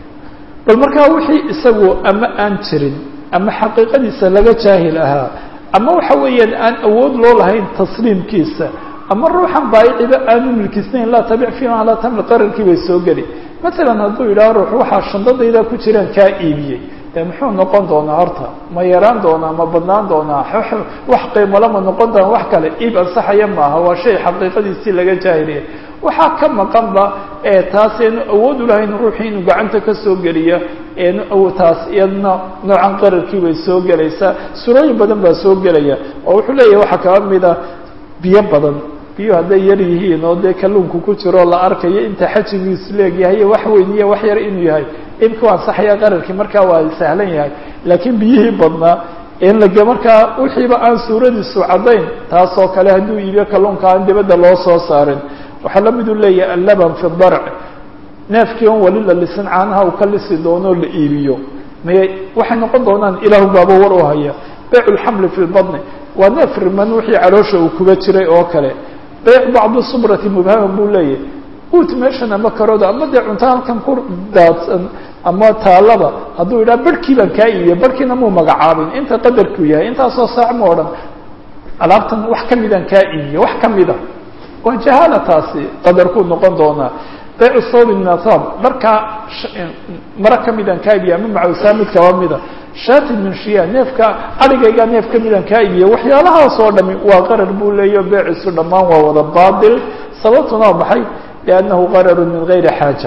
bal markaa wixii isagu ama aan jirin ama xaqiiqadiisa laga jaahil ahaa ama waxa weeyaan aan awood loo lahayn tasliimkiisa ama ruuxan baayiciba aanu milkisnayn laa tabic fiiha laa tamli qararkii bay soo geli masalan hadduu yidhaho ruux waxaa shandadayda ku jiraan kaa iibiyey dee muxuu noqon doonaa horta ma yaraan doonaa ma badnaan doonaa wax qiimolama noqon doona wax kale iib ansaxaya maaha waa shay xaqiiqadiisii laga jaahiliya waxaa ka maqanba ee taas eenu awood u lahayn ruuxii inuu gacanta ka soo geliya eenu taas iyadna noocan qararkii bay soo gelaysaa surooyin badan baa soo gelaya oo wuxuu leeyahay waxaa kaba mida biyo badan biyo hadday yar yihiin oo dee kalluunku ku jiroo la arkayo inta xajigiisu leegyahay iyo wax weyn iyo wax yar inuu yahay ibka waa ansaxaya qararkii markaa waa sahlan yahay laakiin biyihii badnaa in lage markaa wixiiba aan suuradiisu caddayn taasoo kale hadduu iibiyo kalluunka aan dibadda loo soo saarin waxaa la miduu leeyahay allaban fi darc neefkii on wali la lisan caanaha uu ka lisi doonoo la iibiyo may waxay noqon doonaan ilaahu baaba war u haya beyc lxamli fi lbadni waa neef riman wixii caloosha uu kuba jiray oo kale beyc bacdu subrati mubhama buu leeyahy uut meeshan ama karooda ama dee cunto halkan ku daadsan ama taalaba hadduu yidhaha barhkii baan kaa iibiye barhkiina muu magacaabin inta qadarkuu yahay intaasoo saac ma odhan alaabtan wax ka midaan kaa iibiye wax ka mida waa jahaala taasi qadarkuu noqon doonaa beycu sawbi min athab dharkaa mara ka midaan kaa iibiye ama macawsaa mid kaba mida shatin min shiya neefka adhigaygaa neef ka midaan kaa iibiye waxyaalahaas oo dhami waa qarar buu leeyaho beecisu dhammaan waa wada baatil sababtuna waa maxay liannahu qararu min gayri xaaja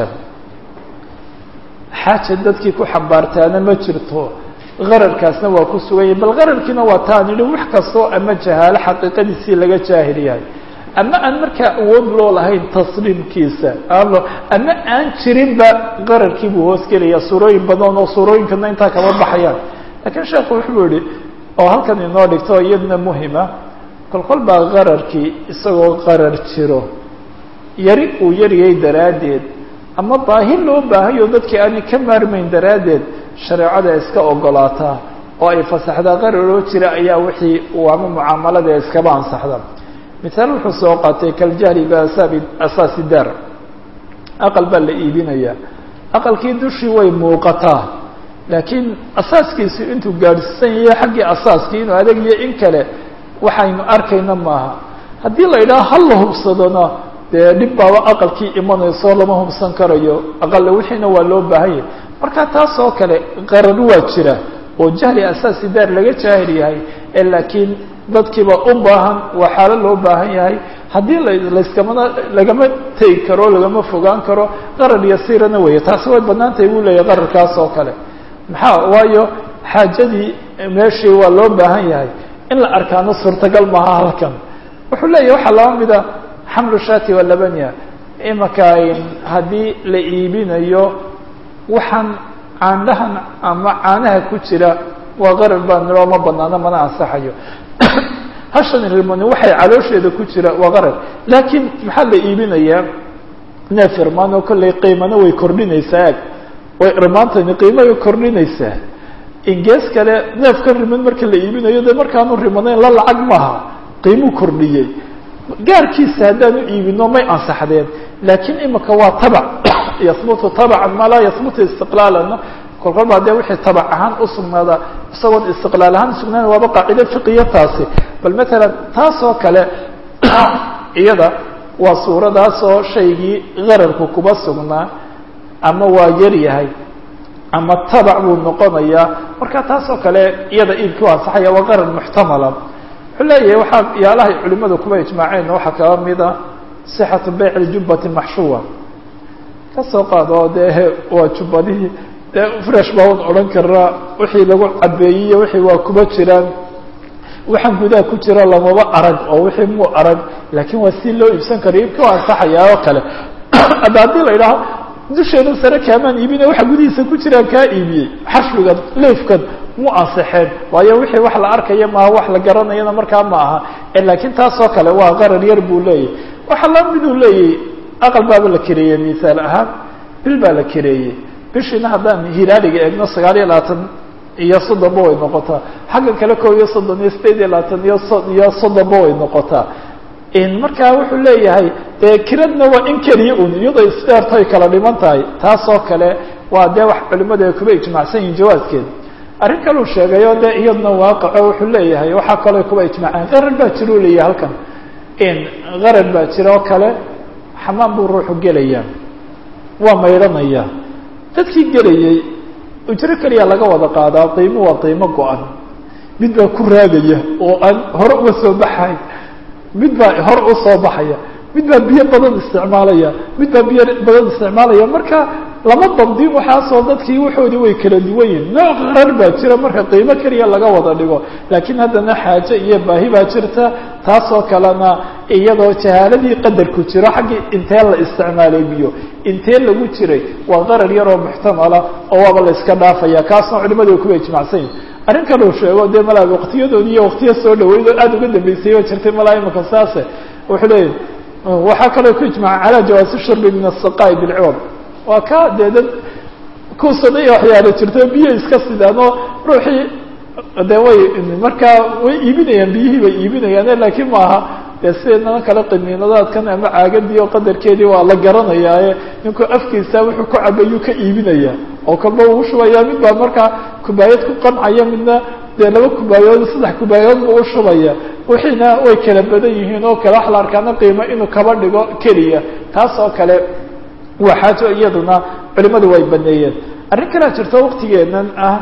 xaaja dadkii ku xambaartaana ma jirto qararkaasna waa ku sugan yahay bal qararkiina waa taan idhi wax kastoo ama jahaalo xaqiiqadiisii laga jaahil yahay ama aan markaa awood loo lahayn tasliimkiisa ama ama aan jirinba qararkii buu hoos gelaya suurooyin badan oo suurooyinkana intaa kama baxayaan laakiin sheekhu wuxuu yihi oo halkan inoo dhigto iyadna muhima kolkol baa qararkii isagoo qarar jiro yari uu yariyay daraaddeed ama baahi loo baahayo dadkii aanay ka maarmayn daraaddeed shareecada iska ogolaataa oo ay fasaxdaa qararoo jira ayaa wixii uu ama mucaamalada iskaba ansaxda mihaal wuxuu soo qaatay kaljahli biasaabi asaasi daar aqal baa la iibinayaa aqalkii dushii way muuqataa laakiin asaaskiisu intuu gaadhsiisan yahay xaggii asaaskii inuu adag iyo in kale waxaynu arkayna maaha haddii la yidhaha hal la hubsadona dee dhib baaba aqalkii imanayso lama hubsan karayo aqalle wixiina waa loo baahanya marka taas oo kale qarar waa jira oo jahli asaasi daar laga jaahil yahay ee laakiin dadkiiba u baahan waa xaalo loo baahan yahay haddii layskama lagama tegi karo lagama fogaan karo qarar yasiirana weeye taasi way bannaan tahay buu leeyahay qararkaas oo kale maxaa waayo xaajadii meeshii waa loo baahan yahay in la arkaano suurtagal maaha halkan wuxuu leeyahay waxaa laba mida xamlu shati waa labanya imaka haddii la iibinayo waxaan caandhahan ama caanaha ku jira waa qarar baa niloo ma banaano mana ansaxayo hashan rimani waxay caloosheeda ku jira waa qarar laakiin maxaa la iibinayaa neef irmaan oo kollay qiimana way kordhinaysaa ag way irmaantani qiimay kordhinaysaa ingees kale neef ka riman marka la iibinayo dee markaanu rimanayn la lacag maaha qiimuu kordhiyey gaarkiisa haddaanu iibino may ansaxdeen laakiin imika waa tabac yahbutu tabacan maa laa yahbutu istiqlaalana kolkol baa dee wixii tabac ahaan usugnaada isagoon istiqlaal ahaan usugnaana waaba qaacido fiqiya taasi bal matalan taas oo kale iyada waa suuradaasoo shaygii qararku kuba sugnaa ama waa yar yahay ama tabac buu noqonayaa marka taas oo kale iyada iibkii u ansaxaya waa qarar muxtamala wuxuu leeyahay waxaa yaalahay culimadu kuba ijmaaceen waxaa kaba mida sixatu beyc ljubati maxshuwa kasoo qaado dee waa jubbadihii dee fresh baa un odhan karaa wixii lagu cabeeyiyo wixii waa kuba jiraan waxaan gudaha ku jira lamaba arag oo wixii muu arag laakiin waa si loo iibsan karo iibka waa ansaxayaa oo kale ada haddii la idhaaho dusheeda sare kaamaan iibina waxa gudihiisa ku jiraan kaa iibiyey xashwigan leefkan mu ansaxeen waayo wixii wax la arkaya maaha wax la garanayana markaa ma aha laakiin taasoo kale waa qarar yar buu leeyahy waxaa la miduu leeyahy aqal baaba la kereeyey misaal ahaan bil baa la kereeyey bishiina haddaan hilaaliga eegno sagaal iyo labaatan iyo soddonba way noqotaa xagga kale koo iyo soddon iyo sideed iyo labaatan iyo so iyo soddonba way noqotaa markaa wuxuu leeyahay dee kiradna waa in keliya un iyadoo isdheerto ay kala dhiman tahay taasoo kale waa dee wax culimadu ay kuba ijmacsan yihin jawaaskeeda arrin kaleu sheegayo dee iyadna waaqaco wuxuu leeyahay waxaa kaloo kuba ijmaceen qarar baa jira u leeyahay halkan qarar baa jira oo kale xamaam buu ruuxu gelaya waa maydhanaya dadkii gelayay ujro keliya laga wada qaadaa qiimo waa qiimo go-an mid baa ku raagaya oo aan hore uga soo baxay mid baa hore u soo baxaya mid baa biyo badan isticmaalaya mid baa biyo badan isticmaalaya marka lama dabdin waxaasoo dadkii waxoodii way kala duwan yihin nooc qarar baa jira marka qiimo keliya laga wada dhigo laakiin haddana xaaje iyo baahi baa jirta taasoo kalena iyadoo jahaaladii qadarku jiro xaggii intee la isticmaalay biyo intee lagu jiray waa qarar yaroo muxtamala oo waaba la iska dhaafaya kaasna culimadu way kuba ijmacsan yihin arrin kaleu sheego dee malaa waqtiyadoodi iyo waqtiya soo dhaweyd oo aada uga dambeysay oo jirtay malaa imaka saase wuxuu leeyahy waxaa kaloo ku ijmaca calaa jawaasi shurbi min asaqaa'i bilciwad waa ka dee dad kuusadaya waxyaala jirto biyo iska sidaan oo ruuxii de way markaa way iibinayaan biyihii bay iibinayaan laakiin maaha dee sideednana kale qiniinadaadkan ama caagadii oo qadarkeedii waa la garanayaaye ninku afkiisa wuxuu ku cabayuu ka iibinaya oo kalba uu shubaya mid baa markaa kubaayad ku qancaya midna dee laba kubaayood saddex kubaayood buu ushubaya wixiina way kala badan yihiin oo kale wax la arkaana qiimo inuu kaba dhigo keliya taas oo kale waa xaajo iyaduna culimadu way baneeyeen arrin kalea jirto waktigeenan ah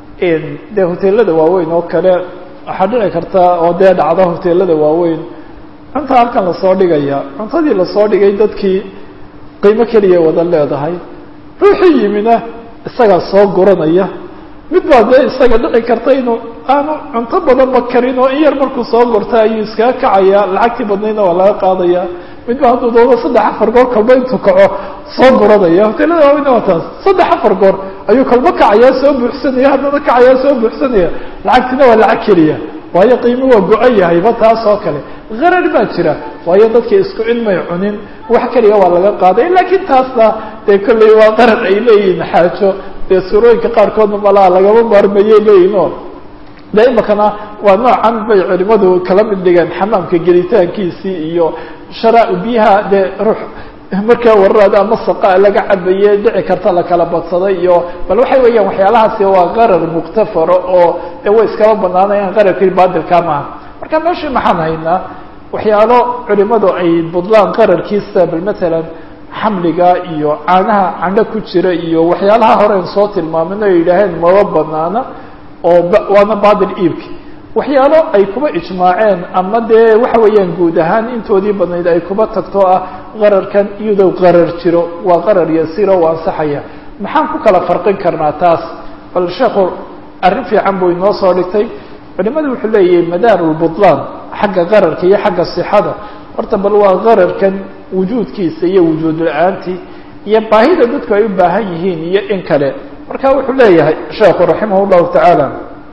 dee hoteelada waaweyn oo kale waxaa dhici karta oo dee dhacda hoteelada waaweyn cunta halkan lasoo dhigaya cuntadii lasoo dhigay dadkii qiimo keliya wada leedahay ruuxii yimina isagaa soo guranaya mid baa dee isaga dhici karta inuu aanu cunto badanba karin oo in yar markuu soo gurta ayuu iskaga kacaya lacagtii badnaydna waa laga qaadaya mid ba hadduu doodo saddex afar goor kalba intuu kaco soo guranaya hoteelada waaweyna waa taas saddex afar goor ayuu kalba kacayaa soo buuxsanaya haddana kacayaa soo buuxsanaya lacagtina waa lacag keliya waayo qiimo waa go-an yahayba taas oo kale qarar baa jira waayo dadka isku cilmay cunin wax keliya waa laga qaaday laakiin taasna dee kolley waa qarar ay leeyihiin xaajo dee suurooyinka qaarkoodna malaa lagama maarmayay leeyihin o de imakana waa noocan bay culimadu kala mid dhigeen xamaamka gelitaankiisii iyo shara biyaha dee ruux markaa wararaada ama saqa laga cabaye dhici karta lakala badsaday iyo bal waxay weeyaan waxyaalahaasi waa qarar muktafaro oo de way iskaba banaanayaan qararkii baadilka maaha marka meeshii maxaan haynaa waxyaalo culimadu ay budlaan qararkiisa bal matalan xamliga iyo caanaha candho ku jira iyo waxyaalaha horean soo tilmaamin ay yidhaaheen maba banaana oo waana baadil iibki waxyaalo ay kuba ijmaaceen ama dee waxa weeyaan guud ahaan intoodii badnayd ay kuba tagto ah qararkan iyadoo qarar jiro waa qarar yasiro u ansaxaya maxaan ku kala farqin karnaa taas bal sheekhu arrin fiican buu inoo soo dhigtay culimadu wuxuu leeyahay madaarulbutlaan xagga qararka iyo xagga sixada horta bal waa qararkan wujuudkiisa iyo wujuud la-aantii iyo baahida dadku ay u baahan yihiin iyo in kale marka wuxuu leeyahay sheekhu raximah llahu tacaala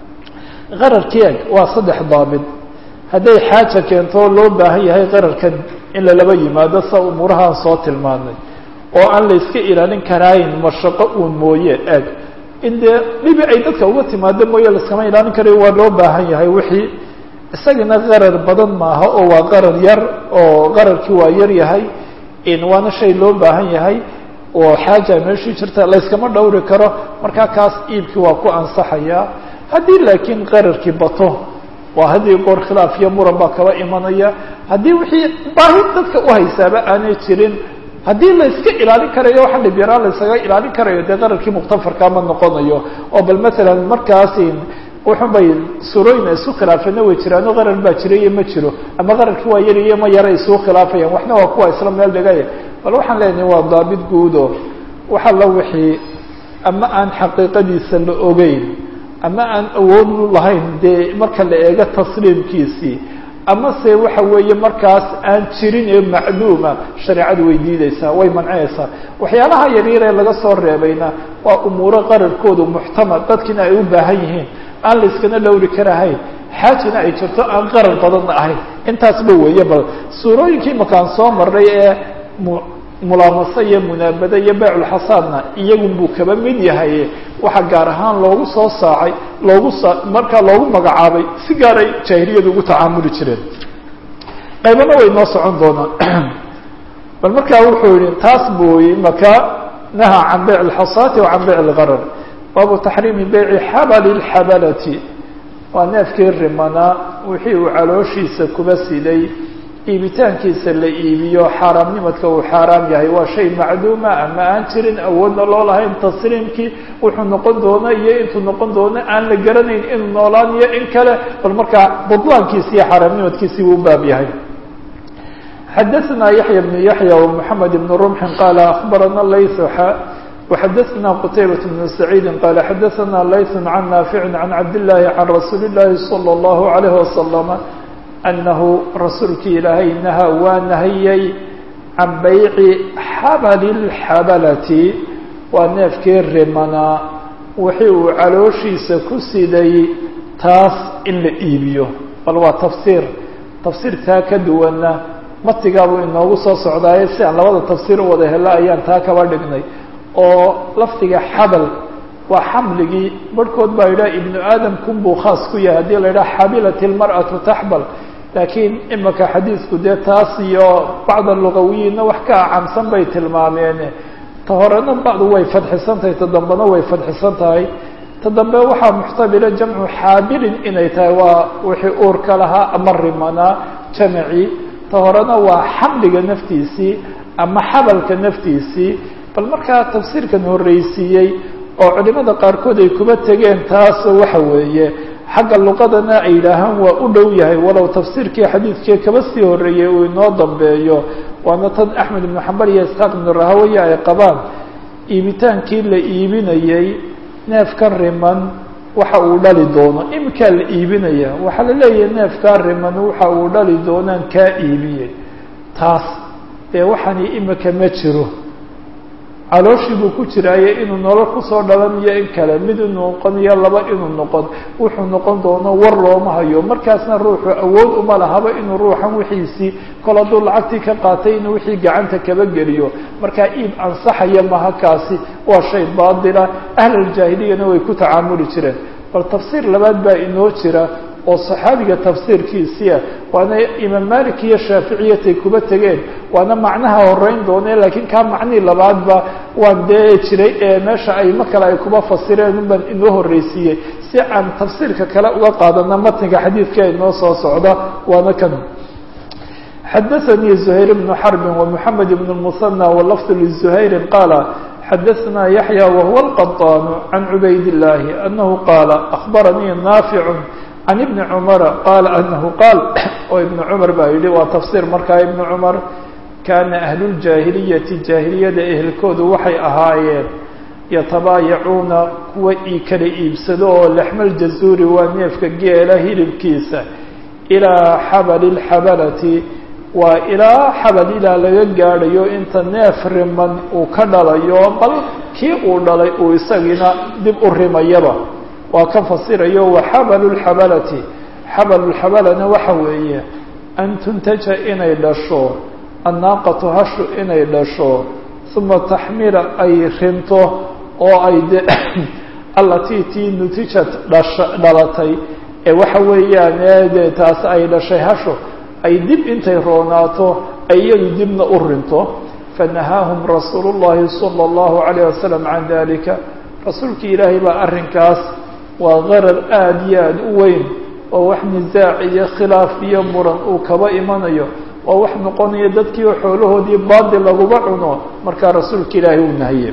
qararkeeg waa saddex daabit hadday xaaja keento loo baahan yahay qararkan in lalaba yimaado sa umuurahaan soo tilmaanay oo aan la iska ilaalin karaayin mashaqo uun mooye eeg in dee dhibi ay dadka uga timaado mooye laiskama ilaalin karayo waa loo baahan yahay wixii isagana qarar badan maaha oo waa qarar yar oo qararkii waa yar yahay waana shay loo baahan yahay oo xaaja meeshii jirta layskama dhowri karo markaa kaas iibkii waa ku ansaxaya haddii laakiin qararkii bato waa haddii goor khilaaf iyo muran baa kaba imanaya haddii wixii baahi dadka uhaysaaba aanay jirin haddii la iska ilaalin karayo waxa dhib yaraan la iskaga ilaalin karayo dee qararkii mukhtafarka ma noqonayo oo bal matalan markaasi wuxun bay surooyin ay isu khilaafeena way jiraano qarar baa jira iyo ma jiro ama qararkii waa yari iyo ma yara isugu khilaafayaan waxna waa kuwa isla meel dhigaya bal waxaan leenahay waa daabit guudo waxa la wixii ama aan xaqiiqadiisa la ogeyn ama aan awood lahayn dee marka la eego tasliimkiisii ama se waxa weeye markaas aan jirin ee macluuma shareecadu way diideysaa way mancinaysaa waxyaalaha yaryar ee laga soo reebayna waa umuuro qararkoodu muxtamal dadkiina ay u baahan yihiin aan la iskana lowri karahayn xaajina ay jirto aan qarar badanna ahayn intaasba weeye bal suurooyinkii makaan soo marray ee mulaamasa iyo munaabada iyo beyculxasaadna iyagun buu kaba mid yahay waxaa gaar ahaan loogu soo saacay loogu sa markaa loogu magacaabay si gaaray jaahiliyadu ugu tacaamuli jireen qaybana way noo socon doonaan bal markaa wuxuu yihi taas buu maka naha can beyc alxasaati wa can beyc algarar baabu taxriimi beyci xabali lxabalati waa neefkii rimanaa wixii uu calooshiisa kuba siday iibitaankiisa la iibiyo xaaraamnimadka uu xaaraam yahay waa shay macduuma ama aan jirin awoodna loo lahayn tasliimkii wuxuu noqon doona iyo intuu noqon doono aan la garanayn inuu noolaan iyo in kale bal markaa budlaankiisi iyo xaaraamnimadkiisii buu baab yahay xadaثna yaحya بن yaحya ومحamed بن رمح qال أخbarana layث وxadaثna qتaybaة بن سعيid qال xadaثna layث عن ناaفiع عن cabd اللahi عن rasuuli الlahi صلى الlaه عليه وسلم أنه rasuulki ilaahay naha waa nahiyey can bayci xabl الxabalati waa neefkii rimanaa wixii uu calooshiisa ku siday taas in la iibiyo bal waa tafsiir tafsiir taa ka duwana matigaabuu inoogu soo socdaaye si aan labada tafsiir u wada helo ayaan taa kaba dhignay oo lafdiga xabal waa xamligii barhkood baa yidhaha ibnu aadamkun buu khaas ku yahay haddii la yidhaha xabilat ilmar'atu taxbal laakiin imika xadiisku dee taas iyo bacda lugawiyiinna wax ka acamsan bay tilmaameen ta horena bacdu way fadxisan tahay ta dambena way fadxisan tahay ta dambe waxaa muxtabila jamcu xaabilin inay tahay waa wixii uurka lahaa ama rimanaa jamacii ta horena waa xamliga naftiisii ama xabalka naftiisii bal markaa tafsiirkan horreysiiyey oo culimada qaarkood ay kuba tegeen taas waxa weeye xagga luqadana ay yidhaahaan waa u dhow yahay walow tafsiirkii xadiidkii kaba sii horreeyey uu inoo dambeeyo waana tan axmed ibnu xambal iyo isxaaq ibnu rahawaya ay qabaan iibitaankii la iibinayey neefkan riman waxa uu dhali doono iminkaa la iibinaya waxaa la leeyahay neefkaa riman waxa uu dhali doonaan kaa iibiyey taas dee waxaani imika ma jiro calooshii buu ku jiraaye inuu nolol kusoo dhalan iyo in kale mid inuu noqon iyo laba inuu noqon wuxuu noqon doono war looma hayo markaasna ruuxu awood uma lahaba inuu ruuxan wixiisii kol hadduu lacagtii ka qaatay inuu wixii gacanta kaba geliyo markaa iib ansaxaya maha kaasi waa shay baatila ahlaljaahiliyana way ku tacaamuli jireen bal tafsiir labaad baa inoo jira oo saxaabiga tafsiirkiisia waana imaam malik iyo shaaficiyatay kuba tegeen waana macnaha horeyn doone laakiin kaa macnihii labaadba waan dee jiray ee meesha ayma kale ay kuba fasireen unbaan inoo horreysiiyey si aan tafsiirka kale uga qaadana matniga xadiidka inoo soo socda waana kan xadaثnي زhayr بن xرb ومحamed بن المثنى wlفظ لزhayr qاala xadaثna yaحyى وهuوa الqطاn عan عubayd اللahi أنه qاala أخbaranii ناafiع عن بن cمر qال أنه qاal oo iبن cمر baa yihi waa tafsir markaa iبن cمر kana أهل الجاahiliyati جاahiliyada ehelkoodu waxay ahaayeen yatabaayacuuna kuwa ii kala iibsado oo lexmal jazuuri waa neefka geela hilibkiisa ilaa xabali اlxabalati waa ilaa xabal ilaa laga gaadhayo inta neef riman uu ka dhalayo bal kii uu dhalay uu isagiina dib u rimayaba waa ka fasirayo waxabalu lxabalati xabalu lxabalana waxa weeye an tuntaja inay dhasho annaaqatu hashu inay dhasho uma taxmila ay rinto oo ay de allatii tii nutijat dhasha dhalatay ee waxa weeyaan de taas ay dhashay hasho ay dib intay roonaato ay iyadu dibna u rinto fanahaahum rasuulu llahi sala allahu calayh wasalam can dalika rasuulkii ilaahay baa arrinkaas waa qarar aada iyo aada u weyn oo wax nisaac iyo khilaaf iyo muran uu kaba imanayo waa wax noqonaya dadkii xoolahoodii baadil laguba cuno markaa rasuulka ilaahay uu nahiye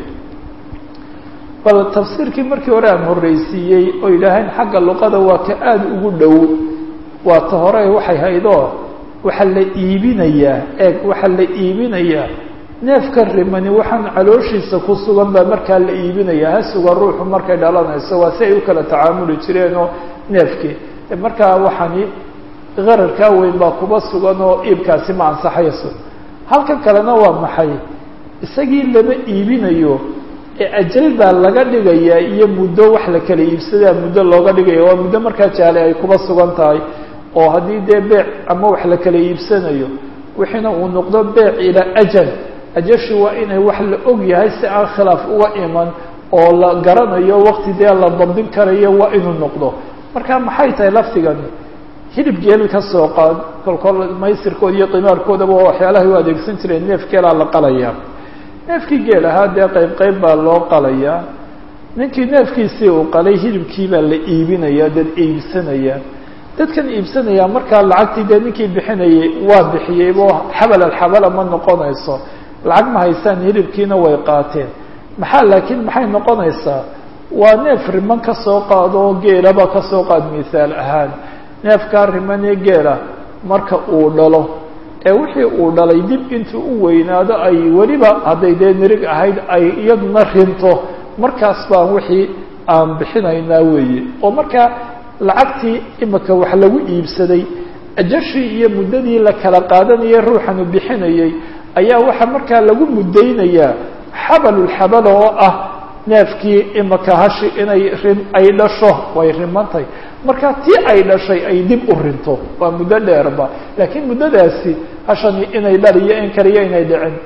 bal tafsiirkii markii hore aan horreysiiyey oo yidhaaheen xagga luqada waa ka aada ugu dhow waa ta hore waxay haydoo waxaa la iibinayaa eeg waxaa la iibinayaa neefka rimani waxaan calooshiisa ku sugan baa markaa la iibinaya ha sugan ruuxu markay dhalanayso waa si ay u kala tacaamuli jireenoo neefkii markaa waxaani qararkaa weyn baa kuba sugan oo iibkaasi ma ansaxayso halkan kalena waa maxay isagii lama iibinayo ee ajal baa laga dhigayaa iyo muddo wax la kala iibsadaa muddo looga dhigaya waa muddo markaa jaale ay kuba sugan tahay oo haddii dee beec ama wax la kala iibsanayo wixiina uu noqdo beec ilaa ajal ajashi waa inay wax la og yahay si aan khilaaf uga iman oo la garanayo waqti dee la dabdin karayo waa inuu noqdo marka maxay tahay laftigani hilib geel ka soo qaad kolkol maysirkooda iyo qimaarkoodaba waa waxyaalahay u adeegsan jireen neef geelaa la qalaya neefkii geel ahaa dee qayb qayb baa loo qalayaa ninkii neefkiisii uu qalay hilibkii baa la iibinaya dad iibsanaya dadkan iibsanaya markaa lacagtii dee ninkii bixinayay waa bixiyeybo xabal alxabala ma noqonayso lacag ma haysaan hilibkiina way qaateen maxaa laakiin maxay noqonaysaa waa neef riman ka soo qaado geelaba ka soo qaad mithaal ahaan neefkaa riman ee geela marka uu dhalo ee wixii uu dhalay dib intuu u weynaado ay weliba hadday dee nirig ahayd ay iyaduna rinto markaas baan wixii aan bixinaynaa weeye oo markaa lacagtii imika wax lagu iibsaday ajashii iyo muddadii la kala qaadanayay ruuxanu bixinayay ayaa waxaa markaa lagu muddaynayaa xabalulxabala oo ah neefkii imika hashi inay rin ay dhasho way rimantahay marka tii ay dhashay ay dib u rinto waa muddo dheerba laakiin muddadaasi hashani inay dhaliyo in kaliyo inay dhicin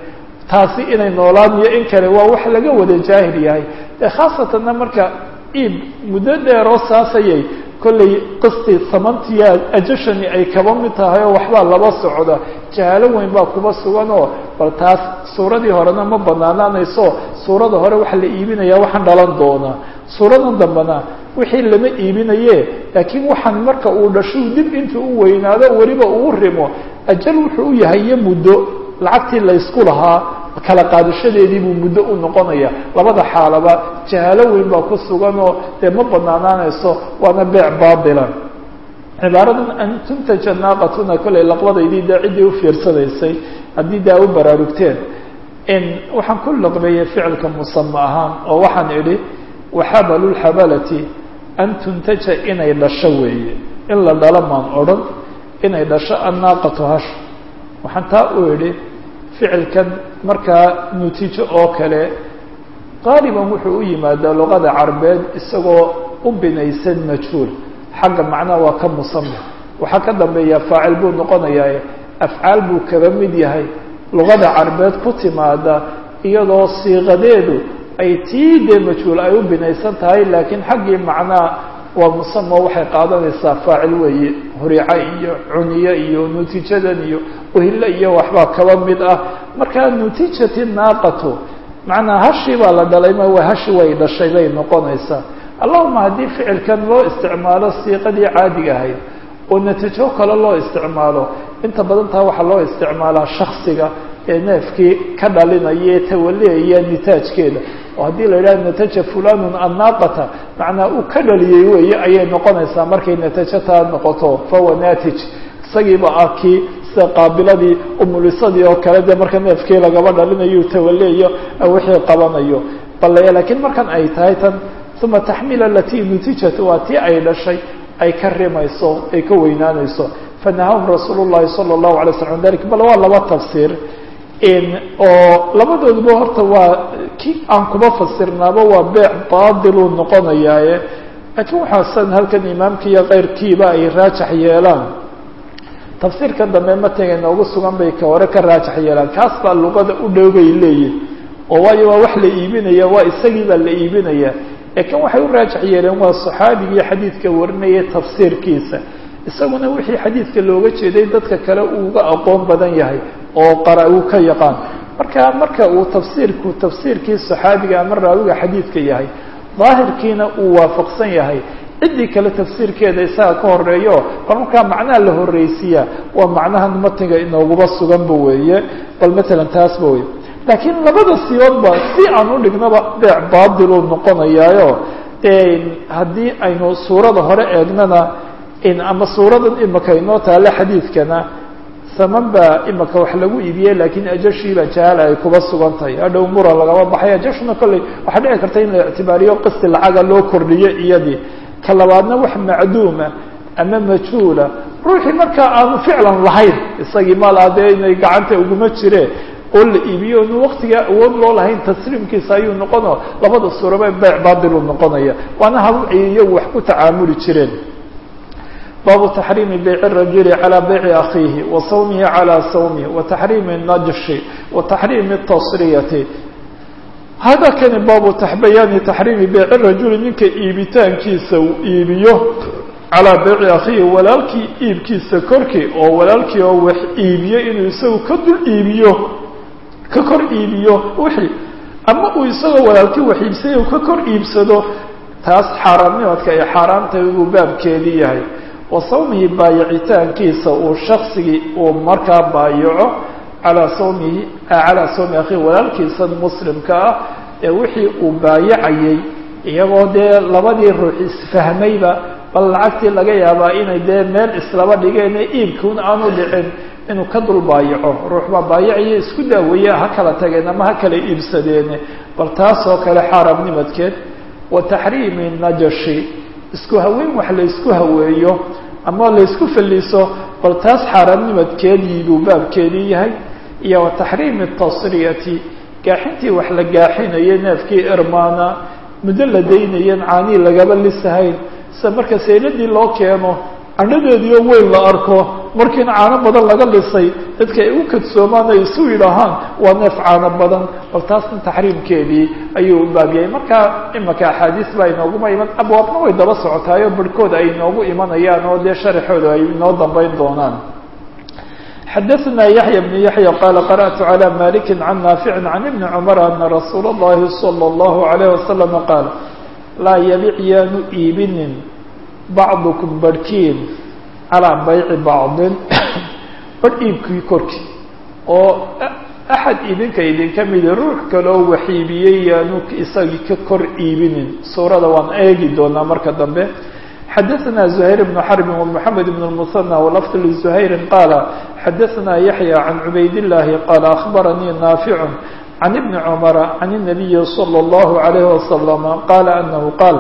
taasi inay noolaan iyo in kale waa wax laga wada jaahil yahay dee khaasatanna marka iib muddo dheeroo saasayay kollay qistii samantiya ajashani ay kaba mid tahay oo waxbaa laba socda jahaalo weyn baa kuba sugan oo bal taas suuradii horena ma banaanaanayso suurada hore waxa la iibinaya waxaan dhalan doonaa suuradan dambena wixii lama iibinaye laakiin waxaan marka uu dhashuu dib intuu u weynaado weliba uu rimo ajal wuxuu u yahay iyo muddo lacagtii laysku lahaa kala qaadashadeedii buu muddo u noqonaya labada xaalaba jahaalo weyn baa ku sugan oo dee ma banaanaanayso waana beec baatila cibaaradan an tuntaja naaqatuna kollay laqbadaydii dee ciddii u fiirsanaysay haddii daa u baraarugteen in waxaan ku laqbeeyey ficilka musama ahaan oo waxaan idhi waxabalu lxabalati an tuntaja inay dhasho weeye in la dhalo maan odhan inay dhasho annaaqatu hash waxaan taa u idhi ficilkan markaa nutiijo oo kale qaaliban wuxuu u yimaadaa luqada carbeed isagoo u binaysan majhuul xagga macnaha waa ka musama waxaa ka dambeeya faacil buu noqonayaa afcaal buu kaba mid yahay luqada carbeed ku timaada iyadoo siiqadeedu ay tii dee majhuul ay u binaysan tahay laakiin xaggii macnaha waa musamo waxay qaadanaysaa faacil weeye hurica iyo cuniye iyo nutiijadan iyo uhille iyo waxbaa kaba mid ah marka nutiijati naaqatu macnaa hashi baa la dhalay ma waa hashi way dhashay bay noqonaysaa allahuma haddii ficilkan loo isticmaalo siiqadii caadiga ahayd oo natiijo kale loo isticmaalo inta badan taa waxaa loo isticmaalaa shaksiga ee neefkii ka dhalinaya ee tawaliaya nitaajkeeda oo haddii la yidhaha nataja fulanun annaaqata macnaa uu ka dhaliyey weeye ayay noqonaysaa markay natajo taa noqoto fahuwa natij isagiiba ah kii sida qaabiladii umulisadii oo kale dee marka neefkii lagaba dhalinayo tawaleeyo wixii qabanayo bale laakiin markan ay tahay tan uma taxmil alati nutijat waa tii ay dhashay ay ka rimayso ay ka weynaanayso fanahahum rasuul llahi sala allahu alay slam an dalik bal waa laba tafsiir oo labadooduba horta waa ki aan kuma fasirnaaba waa beec baadiluu noqonayaaye laakiin waxaasan halkan imaamki iyo keyrkiiba ay raajax yeelaan tafsiirka dambe matiga inoogu sugan bay ka hore ka raajax yeelaan kaas baa luqada u dhow bay leeyihin oo waayo waa wax la iibinaya waa isagii baa la iibinaya laakiin waxay u raajax yeeleen waa saxaabigii xadiidka warinaya tafsiirkiisa isaguna wixii xadiidka looga jeeday dadka kale uuga aqoon badan yahay oo qara uu ka yaqaan marka marka uu tafsiirku tafsiirkii saxaabiga ama raawiga xadiidka yahay daahirkiina uu waafaqsan yahay ciddii kale tafsiirkeeda isaga ka horeeyo bal markaa macnaha la horreysiiya waa macnahan matniga inooguba suganba weeye bal matalan taasba wey laakiin labada siyoodba si aan u dhignaba beec baadiluu noqonayaayo haddii aynu suurada hore eegnana ama suuradan imaka inoo taale xadiidkana saman baa imaka wax lagu iibiyey laakiin ajashiiba jahaala ay kuba sugan tahay hadhow mura lagaba baxay ajashuna kolley waxaa dhici karta in la ictibaariyo qisti lacaga loo kordhiyo iyadii ka labaadna wax macduuma ama majhuula ruuxii markaa aanu ficlan lahayn isagii maala dee inay gacanta uguma jireen oo la iibiyo inu waktigaa awood loo lahayn tasliimkiisa ayuu noqono labada suuraba beec baadilu noqonaya waana haluci iyagu wax ku tacaamuli jireen baabu taxriimi bayci rajuli calى bayci akhiihi wa sawmihi calى sawmihi wa taxriimi najshi wa taxriimi tasriyati hada kani baabu bayaani taxriimi bayci rajuli ninka iibitaankiisa uu iibiyo calaa bayci akhiihi walaalkii iibkiisa korkii oo walaalkii oo wax iibiyo inuu isagu ka dul iibiyo ka kor iibiyo wixii ama uu isagoo walaalkii wax iibsay uu ka kor iibsado taas xaaraamnimadka ay xaaraamtahay buu baabkeedii yahay wa sawmihi baayicitaankiisa uu shaksigii uu markaa baayaco calaa sawmihi calaa sawmi akhiihi walaalkiisan muslimka ah ee wixii uu baayacayay iyagoo dee labadii ruux isfahmayba bal lacagtii laga yaabaa inay dee meel islaba dhigeene iibkuun aanu dhicin inuu ka dul baayaco ruux baa baayacaya isku daaweeye ha kala tageen ama ha kala iibsadeene bal taasoo kale xaaraamnimadkeed wa taxriimi najashi isku haweyn wax la ysku haweeyo ama la ysku faliso bal taas xaaraamnimadkeedii buu baabkeedii yahay iyo wa taxriimi tasriyati gaaxintii wax la gaaxinayay neefkii irmaana muddo la daynayan caanii lagaba lisahayn sida marka sayladii loo keeno candhadeediio weyn la arko markiina caano badan laga dhisay dadka ay u kadsoomaan ay isu yidhaahaan waa neef caano badan bal taasna taxriimkeedii ayuu u baabiyay marka imaka axaadiis baa inooguma iman abwaabna way daba socotaayo barhkooda ay inoogu imanayaan oo dee sharaxooda ay inoo dambeyn doonaan xadaثna yaحya بن yaحya qala qarأtu عlى maliki can naafici can ibni cmr ana rasuul اllahi slى الlahu عalيه waslm qaal laa yabic yaanu iibinin bacdukum barhkiin calىa bayci bacdin barh iibkii korkii oo axad idinka idinka midi ruux kaloo waxiibiyey yaanu isagii ka kor iibinin suurada waan eegi doonaa marka dambe xadaثna زhayr بن xرb ومحamed بن المثنى وlفظ لزhayri qاala xadaثna yaحyى عan cubayd الlahi qاala أخbaranii naafiع عan iبni cmra عan النabiyi slى الlه عalيه وsلم qala أnahu qaal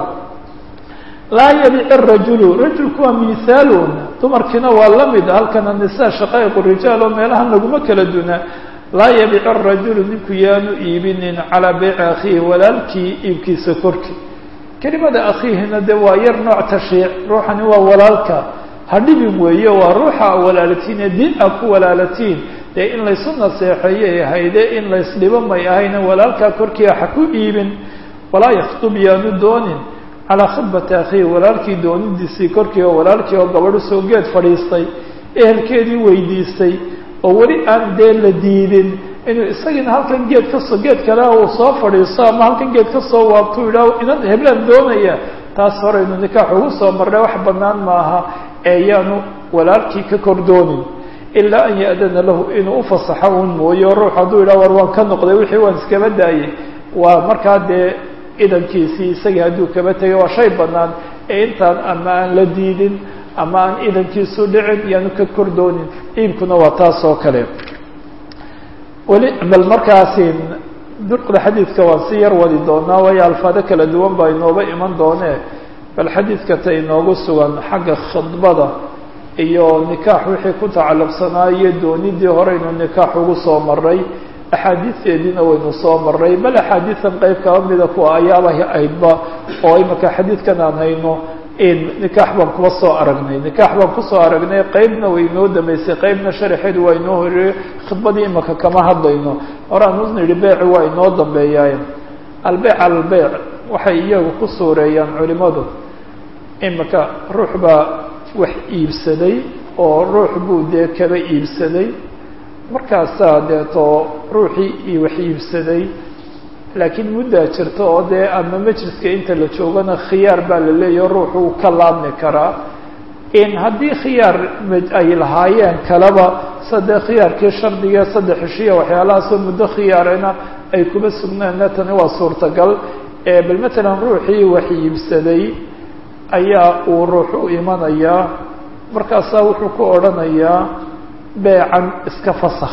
laa yabic الrajul rajulku waa miثaalun dumarkiina waa la mid halkana nisa shaqaa'iq rijaal oo meelaha laguma kala duna laa yabic الrajulu ninku yaanu iibinin calىa beyci akhiihi walaalkii iibkiisa korkii kelimada akhiihina de waa yar nooc tashiic ruuxani waa walaalka ha dhibin weeye waa ruuxa walaalatiin ee diin a ku walaalatiin dee in laysu naseexeeyay ahayde in laysdhibo may ahayna walaalkaa korkiia ha ku iibin walaa yakhtub yaanu doonin calaa khidbati akhiihi walaalkii doonidiisii korkii oo walaalkii oo gabadho soo geed fadhiistay ehelkeedii weydiistay oo weli aan dee la diidin inuu isagiina halkan geed kasoo geed kale uu soo fadhiisto ama halkan geed kasoo waabto idhaa inan heblaan doonaya taas horeynu nikaax ugu soo marnay wax banaan maaha ee yaanu walaalkii ka kor doonin ilaa an ya-dana lahu inuu ufasaxo un mooyo ruux hadduu idhaha war waan ka noqday wixii waan iskaba daayay waa markaa dee idankiisii isagii hadduu kaba tegay waa shay banaan ee intaan ama aan la diidin ama aan idankiisu dhicin yaanu ka kor doonin iibkuna waa taas oo kale weli bal markaasi durqda xadiidka waan si yar wadi doonaa waayo alfaado kala duwan baa inooba iman doonee bal xadiidka ta inoogu sugan xagga khidbada iyo nikaax wixii ku tacalluqsanaa iyo doonidii horeynu nikaax ugu soo maray axaadiisteediina waynu soo maray bal axaadiisan qeyb kaba mida kuwa ayaaba aydba oo imika xadiidkan aan hayno nikaax baan kuba soo aragnay nikaax baan kusoo aragnay qeybna way inoo damaysay qeybna sharaxeedu waa inoo horeeyey khidbadii imaka kama hadlayno horaan u nidhi beeci waa inoo dambeeyaay albeyc albeyc waxay iyagu ku suureeyaan culimadu imika ruux baa wax iibsaday oo ruux buu dee kaba iibsaday markaasaa deeto ruuxii wax iibsaday laakiin muddaa jirta oo dee ama majliska inta la joogana khiyaar baa la leeyaho ruuxu uu ka laabmi karaa in haddii khiyaar ay lahaayeen kaleba sadee khiyaarkii shardiga saddex heshiya waxyaalahaasoo muddo khiyaarena ay kuba sugnaanna tani waa suurtagal bal matalan ruuxii wax iibsaday ayaa uu ruux u imanayaa markaasaa wuxuu ku odhanayaa beecan iska fasakh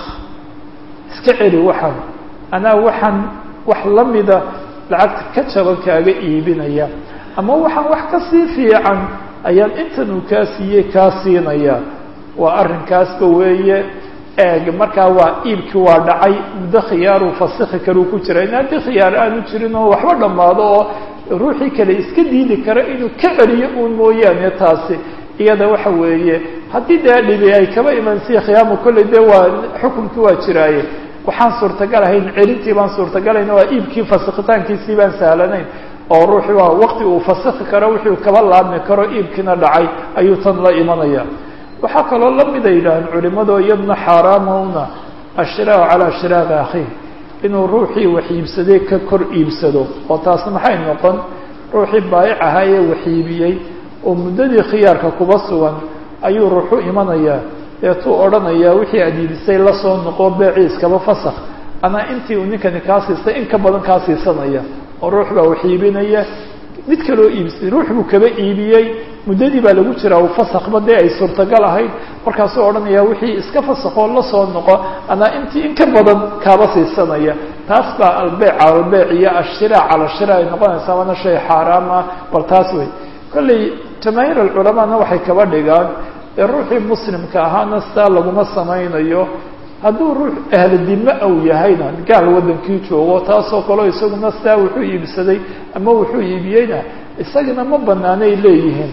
iska celi waxaan anaa waxaan wax la mida lacagta ka jaban kaaga iibinaya ama waxaan wax ka sii fiican ayaan intan uu kaa siiyey kaa siinaya waa arrinkaasba weeye eeg markaa waa iibkii waa dhacay muddo khiyaaruu fasikhi karuu ku jira in haddii khiyaar aanu jirin oo waxba dhammaado oo ruuxii kale iska diidi kara inuu ka celiyo uun mooyaane taasi iyada waxa weeye haddii dee dhibi ay kaba imansiya khiyaamu kolley dee waa xukunkii waa jiraaye waxaan suurtagal ahayn celintii baan suurtagalayn waa iibkii fasikitaankiisii baan sahlanayn oo ruuxi waa waqti uu fasiki karo wixii uu kaba laabmi karo iibkiina dhacay ayuu tan la imanaya waxaa kaloo lamida yidhaaheen culimado iyadna xaaraamuna ashiraau calaa shiraaqi akhiih inuu ruuxii wax iibsaday ka kor iibsado oo taas maxay noqon ruuxii baayic ahaa ee wax iibiyey oo muddadii khiyaarka kuba sugan ayuu ruuxu imanayaa deetuu odhanayaa wixii aad iibisay lasoo noqo beecii iskaba fasakh anaa intii uu ninkani kaa siistay in ka badan kaa siisanaya oo ruux baa wax iibinaya mid kaloo iibsay ruux buu kaba iibiyey muddadii baa lagu jiraa uu fasakhba dee ay suurtagal ahayd markaasuu odhanayaa wixii iska fasakoo lasoo noqo anaa intii in ka badan kaaba siisanaya taas baa albeyc albeyc iyo ashiraac cala shira ay noqonaysaa waana shay xaaraam ah bal taas wey kolley jamaahiir alculamaana waxay kaba dhigaan ee ruuxii muslimka ahaana sidaa laguma samaynayo hadduu ruux ahlu dime ou yahayna gaal waddankii joogo taasoo kaleo isaguna sidaa wuxuu iibsaday ama wuxuu iibiyeyna isagana ma banaanay leeyihiin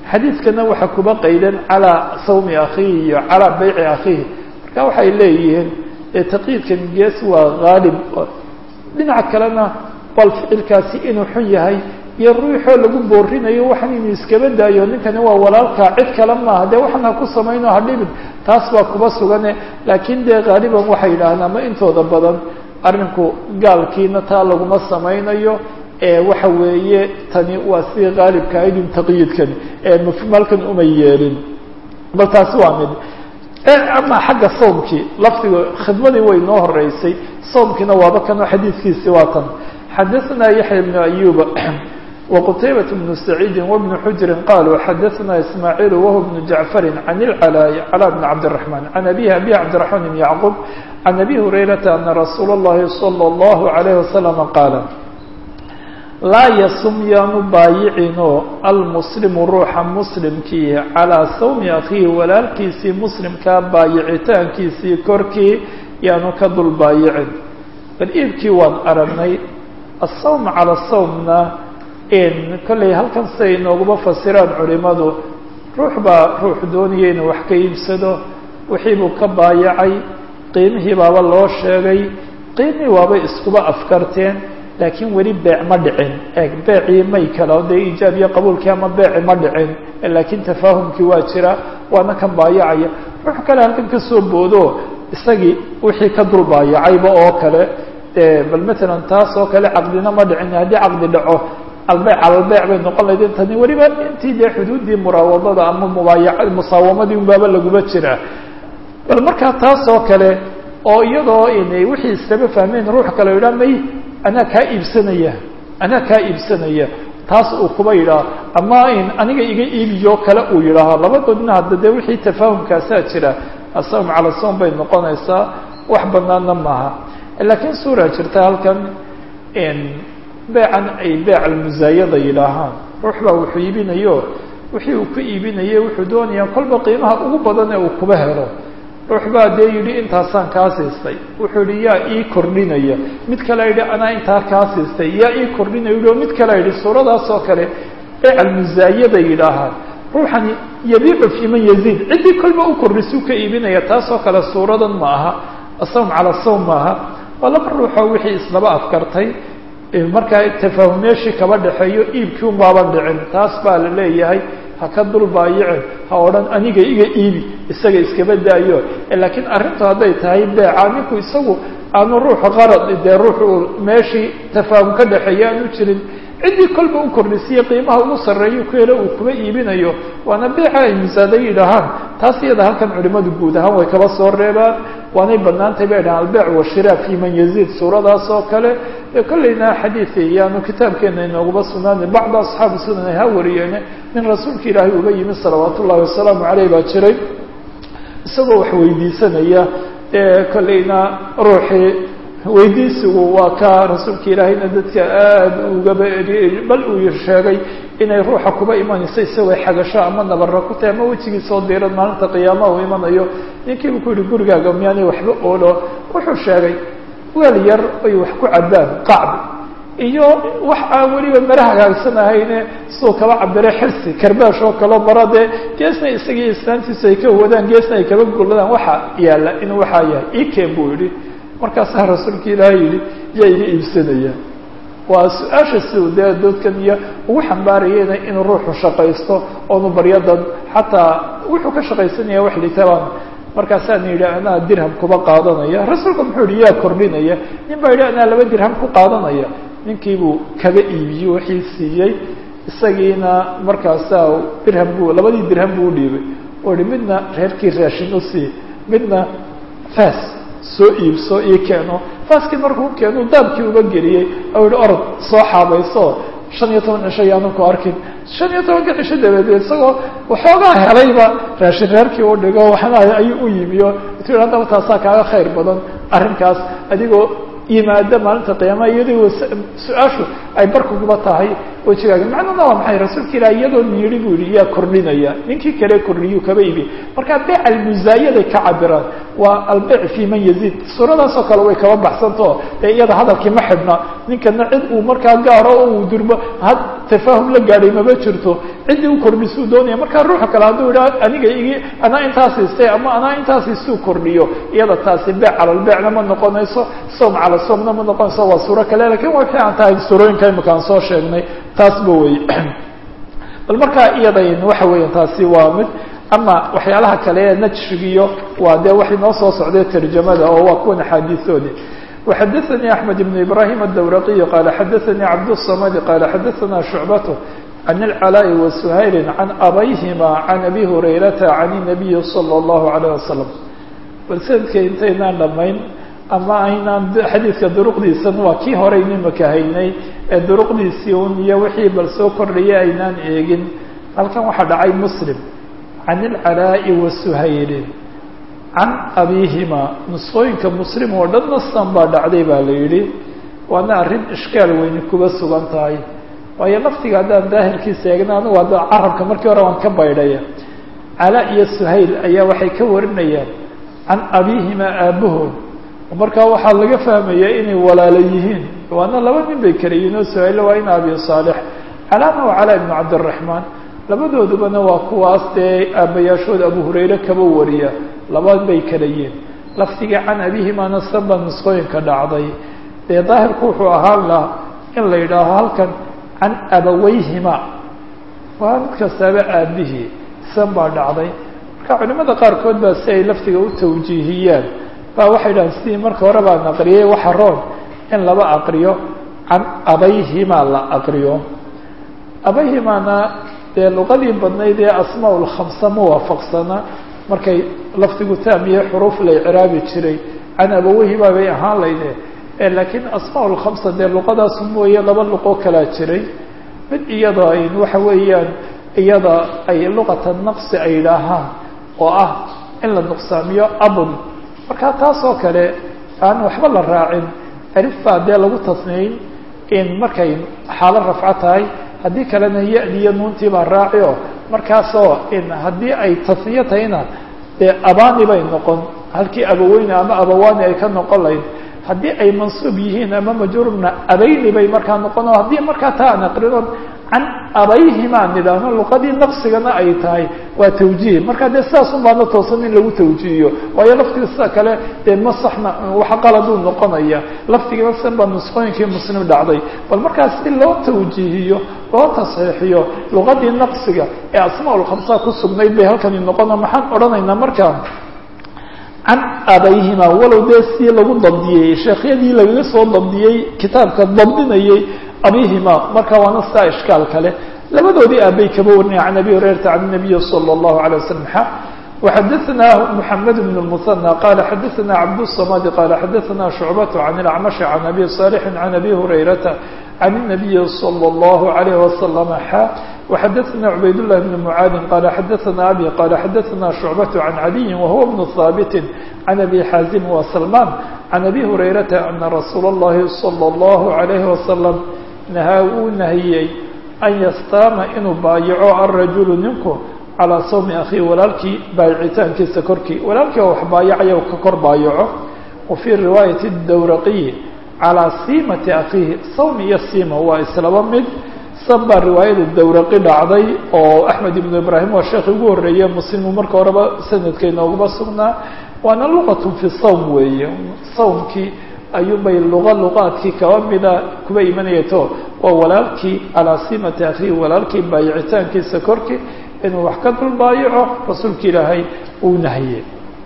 xadiidkana waxaa kuba qaydan calaa sawmi akhiihi iyo calaa bayci akhiihi marka waxay leeyihiin taqyiidkan gees waa haalib dhinaca kalena bal ficilkaasi inuu xun yahay iyo ruuxoo lagu boorinayo waxan inuu iskaba daayo ninkani waa walaalkaa cid kale maaha dee waxan ha ku samayno ha dhibin taas baa kuba sugane laakiin dee haaliban waxay yidhaahdaan ama intooda badan arrinku gaalkiina taa laguma samaynayo waxa weeye tani waa sidii haalibka aydin taqyiidkani mafmalkan uma yeelin bal taasi waa mid ama xagga sawmkii lafdiga khidmadii way noo horeysay sawmkiina waaba kanoo xadiidkiisi waa tan xadaثna yaحya بن أyuba وqtaybaة بن سacيidi وبن xujri qaluu xadaثna ismaaعiil wهو بن jaعفari عan الclاء clى بن cabdالرحمن عan abihi abi cabdiرحمن بن yعqوب عan abi هurayرaةa أna rasuul الlahi صلى الlه عليه وسلم qaala laa ysum yaanu baayicino almuslimu ruuxa muslimkii calىa sawmi akhiihi walaalkiisii muslimkaa baayicitaankiisii korkii yaanu ka dul baayicin bal iibkii waan aragnay asawm cala sawmna kollay halkan siday inooguma fasiraan culimadu ruux baa ruux doonaya inuu wax ka iibsado wixii buu ka baayacay qiimihii baaba loo sheegay qiimihii waabay iskuba afkarteen laakiin weli beec ma dhicin eeg beecii may kala dee iijaab iyo qabuulkii ama beeci ma dhicin laakiin tafaahumkii waa jira waana kan baayacaya ruux kale halkan ka soo boodo isagii wixii ka dul baayacayba oo kale bal matalan taas oo kale caqdina ma dhicin haddii caqdi dhaco albeyc calalbeyc bay noqon lahayd intani weliba intii dee xuduuddii muraawadada ama mubaayaca musaawamadii unbaaba laguma jiraa bal markaa taas oo kale oo iyadoo inay wixii islama fahmeen ruux kale yidhaha may anaa kaa iibsanaya anaa kaa iibsanaya taas uu kuba yidhaah ama in aniga iga iibiyo kale uu yidhaaho labadoodna hadda dee wixii tafaahumkaasaa jira asawm cala sawm bay noqonaysaa wax banaanna maaha laakiin suura jirta halkan beecan ay beec almusaayada yidhaahaan ruux baa wuxuu iibinayo wixii uu ku iibinaye wuxuu doonayaa kolba qiimaha ugu badan ee uu kuba helo ruux baa dee yidhi intaasaan kaa siistay wuxuu yihi yaa ii kordhinaya mid kale yidhi anaa intaa kaa siistay yaa ii kordhinaya yidhi mid kale yidhi suuradaas oo kale beec almusaayada yidhaahaan ruuxani yabiicu fii man yaziid ciddii kolba u kordhisuu ka iibinaya taasoo kale suuradan ma aha asawm cala sawm maaha waa laba ruuxoo wixii islaba afkartay markaa tafaahum meeshii kaba dhexeeyo iibkii un baaban dhicin taas baa la leeyahay ha ka dul baayicin ha odhan aniga iga iibi isaga iskaba daayo laakiin arrintu hadday tahay beeca ninku isagu aanu ruuxu qarad dee ruuxu meeshii tafaahum ka dhexeeya aanu jirin ciddii kolba u kordhisiye qiimaha ugu sarreeyo ku helo uu kuba iibinayo waana beeca ay musaada yidhaahaan taas iyada halkan culimadu guud ahaan way kaba soo reebaan waanay banaantay bay dhahaan albeec washira fi man yaziid suuradaas oo kale ee kollayna xadiidi iyaanu kitaabkeena inooguba sugnaana bacda asxaabi sunan ay ha wariyeene nin rasuulka ilaahay uga yimi salawaat ullahi wasalaamu caleyh baa jiray isagoo wax weydiisanaya ee kollayna ruuxii weydiisigu waa ka rasuulka ilaahayna dadka aada ugaba eriyey bal uu sheegay inay ruuxa kuba imanayso isagoo xagasho ama nabara ku tahay ama wejigiisoo diiran maalinta qiyaamaha uu imanayo ninkiibu ku yihi gurigaaga miyaanay waxba oolo wuxuu sheegay weel yar ay wax ku cabaan qacbi iyo wax aan weliba mara hagaagsanahayne siduu kaba cabire xirsi karbaash oo kaleo mara dee geesna isagii islaantiisu ay ka wadaan geesna ay kaba goladaan waxa yaalla inuu waxaa yahay ikeen buu yihi markaasaa rasuulka ilaahay yihi yaa iga iibsanaya waa su-aasha siu dee dadkan iyo ugu xambaarayena inuu ruuxu shaqaysto oonu baryadan xataa wuxuu ka shaqaysanaya wax litabaan markaasaan yidhi anaa dirham kuba qaadanaya rasuulku muxuu yihi yaa kordhinaya nin baa yidhi anaa laba dirham ku qaadanaya ninkiibuu kaga iibiyey wixii siiyey isagiina markaasaa dirham buu labadii dirham buu udhiibay oo ihi midna reerkii raashin usii midna fas soo iibso ii keeno faaskii markuu keenu daabkii uga geliyey oo yihi orod soo xaabayso shan iyo toban cisho yaanan ku arkin shan iyo tobanka cisho dabadeed isagoo waxoogaa helayba raashin reerkii u dhigo waxna ayuu u yimiyo tu yidhi haddaba taasaa kaaga khayr badan arrinkaas adigoo yimaada maalinta qiyaamaha iyadoo su-aashu ay barkuguba tahay wejigaaga macnuna waa maxay rasuulka ilah iyadoo niidhi buu yihi yaa kordhinaya ninkii kale kordhiyuu kaba ibi marka beyc almusaayaday ka cabiraan waa albeyc fi man yaziid suuradaasoo kale way kaba baxsantao dee iyada hadalkii ma xidhna ninkana cid uu markaa gaaro oo uu durmo had tafaahum la gaadhay mama jirto ciddii u kordhisuu doonaya markaa ruuxa kale hadduu idha aniga igi anaa intaas istay ama anaa intaas isuu kordhiyo iyada taasi beyc calalbeycna ma noqonayso soom cala soomna ma noqonayso waa suuro kale lakin way fiican tahay suurooyinka imika aan soo sheegnay taasba wey bal markaa iyadayn waxa weya taasi waa mid ama waxyaalaha kale ee najrigiyo waa dee waxay noo soo socday tarjamada oo waa kuwan axaadiisoodi وxadثnي أحمد بن إبراهيم الدورقي قال xadثnي عبدالصمد قال xadثna شعبة عن العلاء وسهيل عن أbyهma عن أbي هريرة عن النبي صلى الله عليه وسلم bal snadka intaynaan dhamayn ama aynaan xadiidka duruqdiisan waa kii horeyn imaka haynay ee duruqdiisii un iyo wixii bal soo kordhaya aynaan eegin halkan waxaa dhacay msلم عن العلاء وسهيل can abihima nusqooyinka muslim oo dhan nastan baa dhacday baa la yidhi waana arrin ishkaal weyni kuba sugan tahay waayo laftiga haddaan daahirkiisa eegna anigu hadda carabka markii hore waan ka baydhaya cala iyo suhayl ayaa waxay ka warinayaan can abihima aabahood markaa waxaa laga fahmayaa inay walaalo yihiin waana laba nin bay kala yihiin oo suhayl waa in abi saalix calana waa cala ibnu cabdiraxmaan labadoodubana waa kuwaas dee aabayaashood abu hurayre kaba wariya labaad bay kala yihiin laftiga can abihimana sanba nusqooyinka dhacday dee daahirku wuxuu ahaan laha in la yidhaaho halkan can abaweyhima waa mid kastaaba aabihii san baa dhacday marka culimada qaarkood baa si ay laftiga u tawjiihiyaan baa waxay dhahaan sidii marka hore baan aqriyay waxa roon in laba aqriyo can abayhima la aqriyo abayhimana dee luqadii badnayd ee asmaa lkhamsa ma waafaqsana markay lafdigu taamiye xuruuf la icraabi jiray can abaweyhima bay ahaan layde laakiin asmaa lkhamsa dee luqadaas mooye laba luqo kalaa jiray mid iyada ay waxa weeyaan iyada ay luqata naqsi ay yidhaahaan oo ah in la nuqsaamiyo abun marka taas oo kale aan waxba la raacin alif baa dee lagu tasniyin in markay xaalo rafco tahay haddii kalena ya-diyo nuuntii baa raaci o markaasoo in haddii ay tasniyo tahayna dee abani bay noqon halkii abaweyne ama abawani ay ka noqon lahayd haddii ay mansuub yihiin ama majruurna abayni bay markaa noqon o haddii markaa taa aan aqrino can abayhima nidhaahno luqadii naqsigana ay tahay waa tawjiih marka dee sidaasun baana toosan in lagu tawjiihiyo waayo laftiga sida kale dee ma saxna waxa qaladuu noqonaya laftigiina san baa nusqooyinkii muslim dhacday bal markaas si loo tawjiihiyo loo tasxiixiyo luqadii naqsiga ee asmaa lkhamsa ku sugnayd bay halkani noqono maxaan odhanaynaa markaa can abayhima walow dee si lagu dabdiyey sheekhyadii lagaga soo dabdiyey kitaabka dabdinayay abihima marka waana sidaa ishkaal kale labadoodii aabay kaba warinaya can abi hurayrata can nabiyi salى اllahu alيه waslm xa وxadثna mحamed بن المثنى qال xadثna cabdالصmd qال xadثna شhucbaة عن الأcmaشh عن أbي صالح عن أbي هurayرaةa عن النaبي صلى الله عليه وسلم xا وxadثna عbayd لله بن معاad qال xadثna أbي qال xadثna شhucbaة عن عaliي وهuو بن ثابت عن أbي xاaزم وسلمان عن أbي هurayرaةa أنa رasuul الlahi صلى الله عليه وسلم nahaa uu nahiyey an yastaama inuu baayaco الrajuل ninku calىa sawmi akhihi walaalkii baayicitaankiisa korkii walaalkii oo wax baayacaya ka kor baayaco wa fii riwaayati dawraqiyi calىa siimati akhiihi sawm iyo siima waa islaba mid san baa riwaayada dawraqi dhacday oo axmed ibnu ibraahim waa sheekhi ugu horreeye muslimu marka horeba sanadka inooguma sugnaa waana luqat fi sawm weeye sawmkii ayuunbay luqa luqaadkii kaba mida kuba imanayato waa walaalkii calaa siimati akhiihi walaalkii baayicitaankiisa korkii inuu wax ka dul baayaco rasuulka ilaahay uu nahye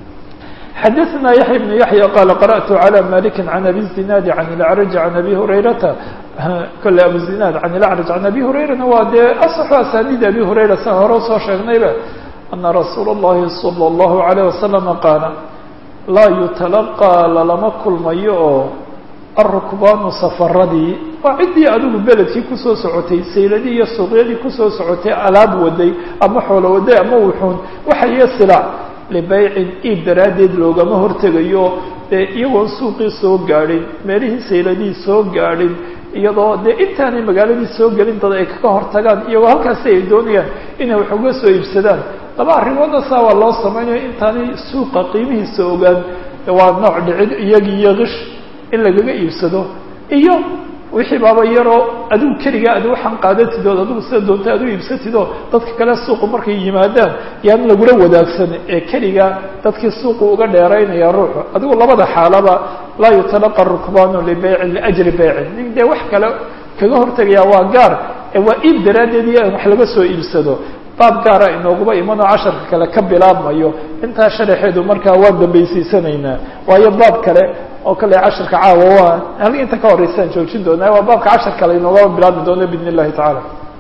xadaثna yaحya بن yaحya qala qarأtu عlى maliki عan abi الزinaadi عan اlأcraj عan abi hurayrata kole abu zinaad can اlأcraj can abi hurayrana waa dee aصxu asaaniid abi hurayra san hore usoo sheegnayba ana rasuul الlahi salى الlahu عalيه waslama qaala laa yutalaqىa lalama kulmayo oo arukbaanu safaradii waa ciddii adigu beledkii kusoo socotay sayladii iyo suuqyadii kusoo socotay alaab waday ama xoolo waday ama wuxuun waxaiyo silaac libaycin iib daraaddeed loogama hortegayo dee iyagoon suuqii soo gaadhin meelihii sayladihii soo gaadhin iyadoo dee intaanay magaaladii soo gelin dad ay kaga hortagaan iyagoo halkaasi ay doonayaan inay wax uga soo iibsadaan laba arrimoodna saa waa loo samaynayo intaanay suuqa qiimihiisa ogaan waa nooc dhicid iyagii iyo kish in lagaga iibsado iyo wixii baaba yaroo adigu keligaa ad waxaan qaadatidood adigu sida doonta ad u iibsatidoo dadka kale suuqu markay yimaadaan yaan lagula wadaagsan ee keligaa dadkii suuqu uga dheeraynaya ruuxu adigu labada xaalaba laa yutalaqa rukbaanu libeycin liajri beycin nin dee wax kale kaga hortegaya waa gaar waa iib daraaddeed iyo in wax laga soo iibsado baab gaara inooguba imanoo casharka kale ka bilaabmayo intaa sharaxeedu markaa waan dambaysiisanaynaa waayo baab kale oo kale casharka caawa waa hal inta ka horeysaan joojin doonaa waa baabka cashar kale inoogaba bilaabmi doono biidn illahi tacaala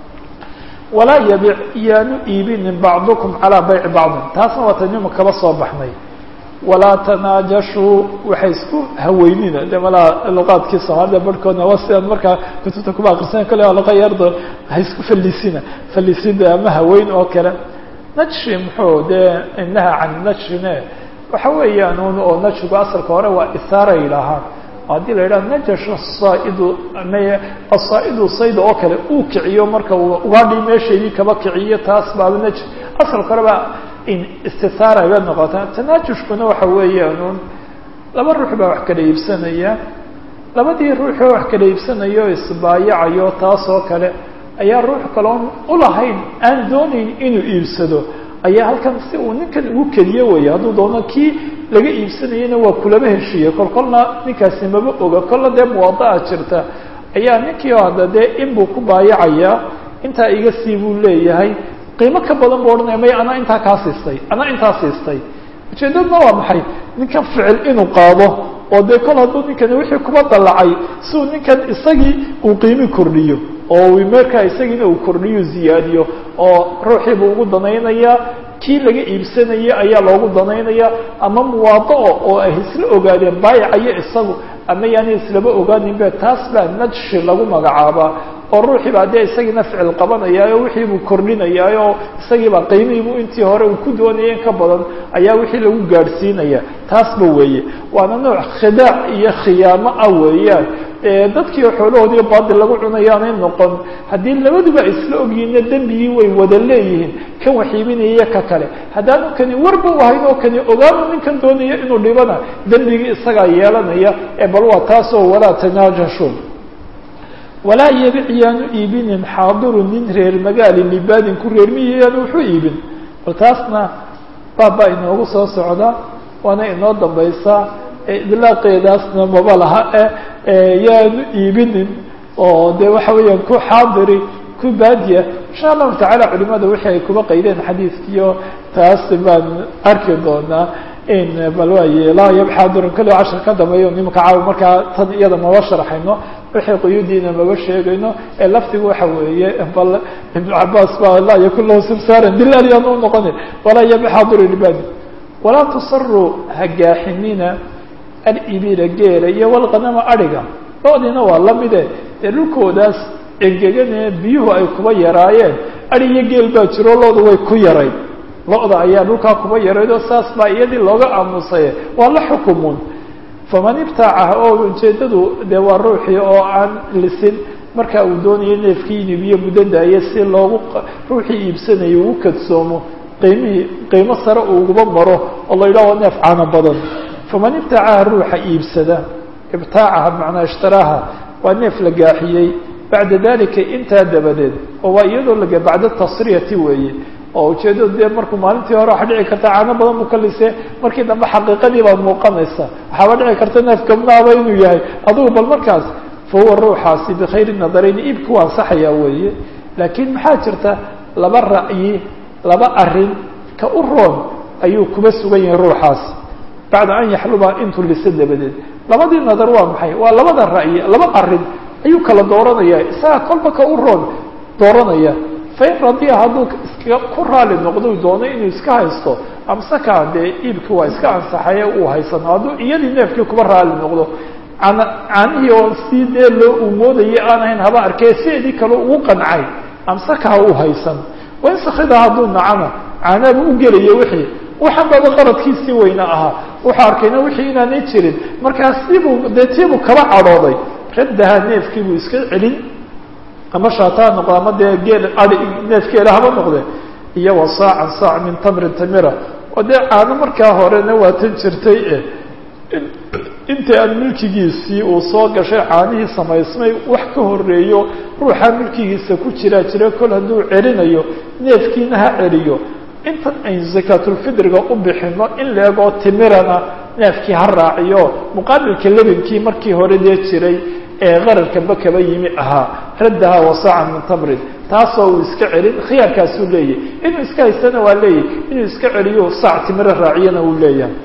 walaa yabic yaanu iibinin bacdukum calaa bayci bacdin taasna waa tanima kaba soo baxnay walaa tanaajashuu waxay isku haweynina de malaa luqaadkii soomaalida barhkoodna waa sidaan markaa kutubta kuba akrisan kale luqa yardo ha isku fallisina fallisida ama haweyn oo kale najshi muxuu dee inaha can najshine waxa weeyaan un oo najshigu asalka hore waa isaara yidhaahaan haddii la yidhaha najash asaa'idu maya asaa'idu sayda oo kale uu kiciyo marka uu ugaadhii meeshaydii kaba kiciyo taas baaba naj asalka hore baa istisaara bay noqotaa tanaajushkuna waxa weeyaan un laba ruux baa wax kala iibsanaya labadii ruuxoo wax kala iibsanayo isbaayacayo taas oo kale ayaa ruux kaloon ulahayn aan doonayn inuu iibsado ayaa halkan si uu ninkan ugu keliyo weya hadduu doono kii laga iibsanayana waa kulama heshiiye kol kolna ninkaasi maba oga kolla dee muwadaa jirta ayaa ninkii oo hadda dee inbuu ku baayacayaa intaa iga sii buu leeyahay qiimo ka badan buu odhanaya maya anaa intaa kaa siistay anaa intaa siistay ujeedadna waa maxay ninkan ficil inuu qaado oo dee kol hadduu ninkani wixii kuba dallacay si uu ninkan isagii uu qiimi kordhiyo oo markaa isagiina uu kordhiyo ziyaadiyo oo ruuxiibuu ugu danaynayaa kii laga iibsanayay ayaa loogu danaynaya ama muwaadao oo ay isla ogaadeen baayacayo isagu ama yaani islaba ogaaninbe taas baa najshi lagu magacaabaa oo ruuxii baa dee isagiina ficil qabanayaayo wixii buu kordhinayaa oo isagiibaa qiimihiibuu intii hore uu ku doonaya in ka badan ayaa wixii lagu gaadhsiinaya taasba weeye waana nooc khidaac iyo khiyaamo ah weeyaan dadkii xoolahoodii baadil lagu cunayaanay noqon haddii labaduba ay isla ogyihiinna dembigii way wada leeyihiin kan waxiibinaya ka kale haddaanu kani warba ahayn oo kani ogaanu ninkan doonaya inuu dhibana dembigii isagaa yeelanaya ee bal waa taasoo walaa tanaajashu walaa yabic yaanu iibinin xaadiru nin reer magaali libaadin ku reermiyi yaanu wuxuu iibin bal taasna baabbaa inoogu soo socda waana inoo dambaysaa idlaaqeedaasna maba laha e yaanu iibinin oo de waxa weeyaan ku xaadiri ku baadiya insha allahu tacaala culimada wixii ay kuba qaydeen xadiidkiyo taas baan arki doonaa in bal waaye laa yab xaadirun kali cashar ka dambeeyo nimanka caawi markaa tan iyada maba sharaxayno wixii quyudiina maba sheegayno ee laftigu waxa weeye bal ibnu cabaas baa laa yakun lahu simsaaran dilaal yaan u noqonin walaa yab xaadiru libaadi walaa tusaru hagaaxinina alibila geela iyo walqanama adhiga loodiina waa lamide dee dhulkoodaas engeganee biyuhu ay kuba yaraayeen adi iyo geel baa jiro loodu way ku yarayd lo-da ayaa dhulkaa kuba yaraydoo saas baa iyadii looga aamusaye waa la xukumun faman ibtaacaha oo ujeedadu dee waa ruuxii oo aan lisin marka uu doonayo neefkii inibiyo muddo daaye si loogu ruuxii iibsanayo ugu kadsoomo qiimihii qiimo sare uuguba maro oo la yidhaho neef caano badan faman ibtaacaha ruuxa iibsada ibtaacaha bimacnaa ishtaraaha waa neef la gaaxiyey bacda dalika intaa dabadeed oo waa iyadoo laga bacda tasriyati weeye oo ujeedadu dee markuu maalintii hore waxa dhici karta caano badan buu ka lisee markii dambe xaqiiqadii baa muuqanaysa waxaaba dhici karta neef gabnaaba inuu yahay adugu bal markaas fa huwa ruuxaasi bikhayri nadarayni iibka waa ansaxayaa weeye laakiin maxaa jirta laba ra'yi laba arin ka u roon ayuu kuba sugan yahay ruuxaasi bacda an yaxluba intuu liso dabadeed labadii nadar waa maxay waa labada ra'yi laba arin ayuu kala dooranaya isaga kolba ka u roon dooranaya fain radiya hadduu iska ku raali noqdo doono inuu iska haysto amsaka dee iibki waa iska ansaxaye uu haysano hadduu iyadii neefkii kuba raali noqdo caanihii oo sii dee loo uu moodayay aan ahayn haba arkee sideedii kale ugu qancay amsakaha uu haysan wain sakida hadduu nacana caanaaba u gelaya wixii waxaan baba qaradkiisii weyna ahaa wuxuu arkayna wixii inaanay jirin markaas sibuu dee tiibuu kaba cadhooday raddaha neefkii buu iska celin ama shaataa noqdo ama dee geel ai neefgeela haba noqde iyo wa saacan saac min tamrin tamira oo dee caano markaa horena waa tan jirtay e inta aan milkigiisii uu soo gashay caanihii samaysmay wax ka horeeyo ruuxa milkigiisa ku jiraa jira kol hadduu celinayo neefkiina ha celiyo intan aynu zakaatulfidriga u bixino in leegoo timirana neefkii ha raaciyo muqaabilka lebankii markii hore dee jiray ee qararkaba kaba yimi ahaa raddaha wasaacan min tamrin taasoo uu iska celin khiyaarkaasuu leeyahy inuu iska haystana waa leeyahy inuu iska celiyo saac timiro raaciyana uu leeyahay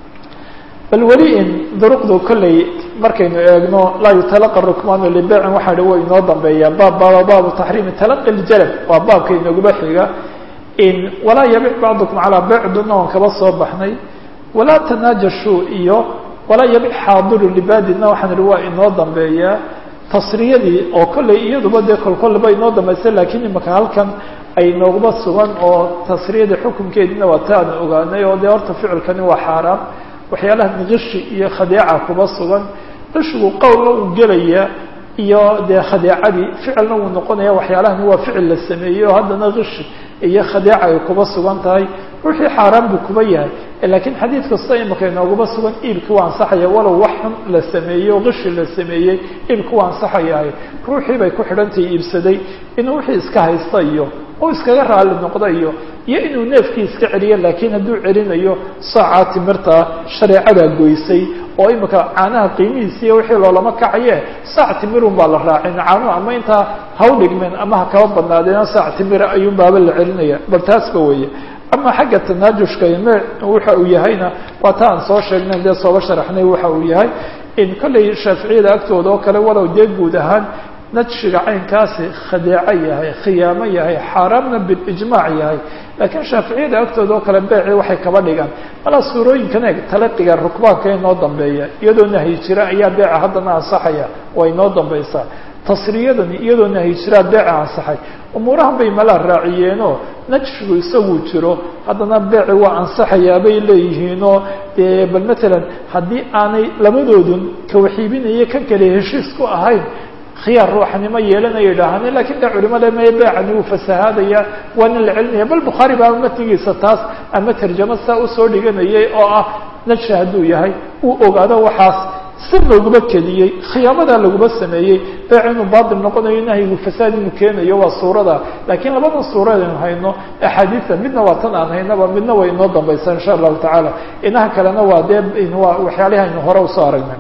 bal weli in duruqdu kolley markaynu eegno laa yutalaqa rukmaanu libeycin waxaa hi way inoo dambeeyaa baab baaba baabu taxriimi talaqi ljalab waa baabka inaguba xiga in walaa yabic bacdukum calaa beycduna oon kaba soo baxnay walaa tanaajashu iyo walaa yabic xaadiru libaadina waxaan ihi waa inoo dambeeyaa tasriyadii oo kolley iyaduba dee kolkolleba inoo dambaysa laakiin imaka halkan ay nooguba sugan oo tasriyadii xukunkeediina waa ta aan ogaanay oo dee horta ficilkani waa xaaraam waxyaalaha kishi iyo khadeeca kuba sugan qishigu qowlna uu gelaya iyo dee khadeecadii ficilna wuu noqonaya waxyaalahani waa ficil la sameeyey oo haddana kishi iyo khadeeca ay kuba sugan tahay ruuxii xaaraan buu kuba yahay laakiin xadiid kasta imika inoogaba sugan iibki waa ansaxaya walow wax xun la sameeyey oo kishi la sameeyey iibki waa ansaxayahay ruuxii bay ku xidhantahay iibsaday inuu wixii iska haysta iyo oo iskaga raali noqda iyo iyo inuu neefkii iska celiyo laakiin hadduu celinayo saacaa timirta shareecadaa goysay oo imika caanaha qiimihiisiiyo wixii loolama kacaye saac timirun baa la raacin caanuhu ama intaa haw dhigmeen ama ha kaba badnaadeen saac timira ayuun baaba la celinaya bal taasba weeye ama xagga tanaajushka me waxa uu yahayna waa ta aan soo sheegnay dee sooba sharaxnay waxa uu yahay in kollay shaaficiyada agtooda oo kale walow dee guud ahaan najshiga caynkaasi khadeeco yahay khiyaamo yahay xaaraamna bilijmaac yahay laakiin shaaficiyada agtooda oo kale beeci waxay kaba dhigaan malaa suurooyinkan eeg talaqiga rukbaanka inoo dambeeya iyadoo nahyi jira ayaa beeca haddana ansaxaya waa inoo dambaysaa tasriyadani iyadoo nahyi jiraa beeca ansaxay umuurahan bay malaa raaciyeenoo najshigu isaguu jiro haddana beeci waa ansaxayaa bay leeyihiinoo dee bal matalan haddii aanay labadoodun kawaxiibinaya kan kale heshiis ku ahayn khiyaar ruuxanimo yeelanaya idhaahane lakin de culimada me beecani wuu fasahaadaya waana la celinaya bal bukhaari baa matigiisa taas ama tarjamo saa usoo dhiganayay oo ah najshi hadduu yahay uu ogaado waxaas si looguma keliyey khiyaamadaa laguma sameeyey beec inuu baatil noqonayo nahyigu fasaad inuu keenayo waa suurada laakiin labada suurad aynu hayno axaadiida midna waa tan aan haynaba midna way inoo dambaysaa insha allahu tacaala inaha kalena waa dee waa waxyaalihi aynu hore usoo aragnay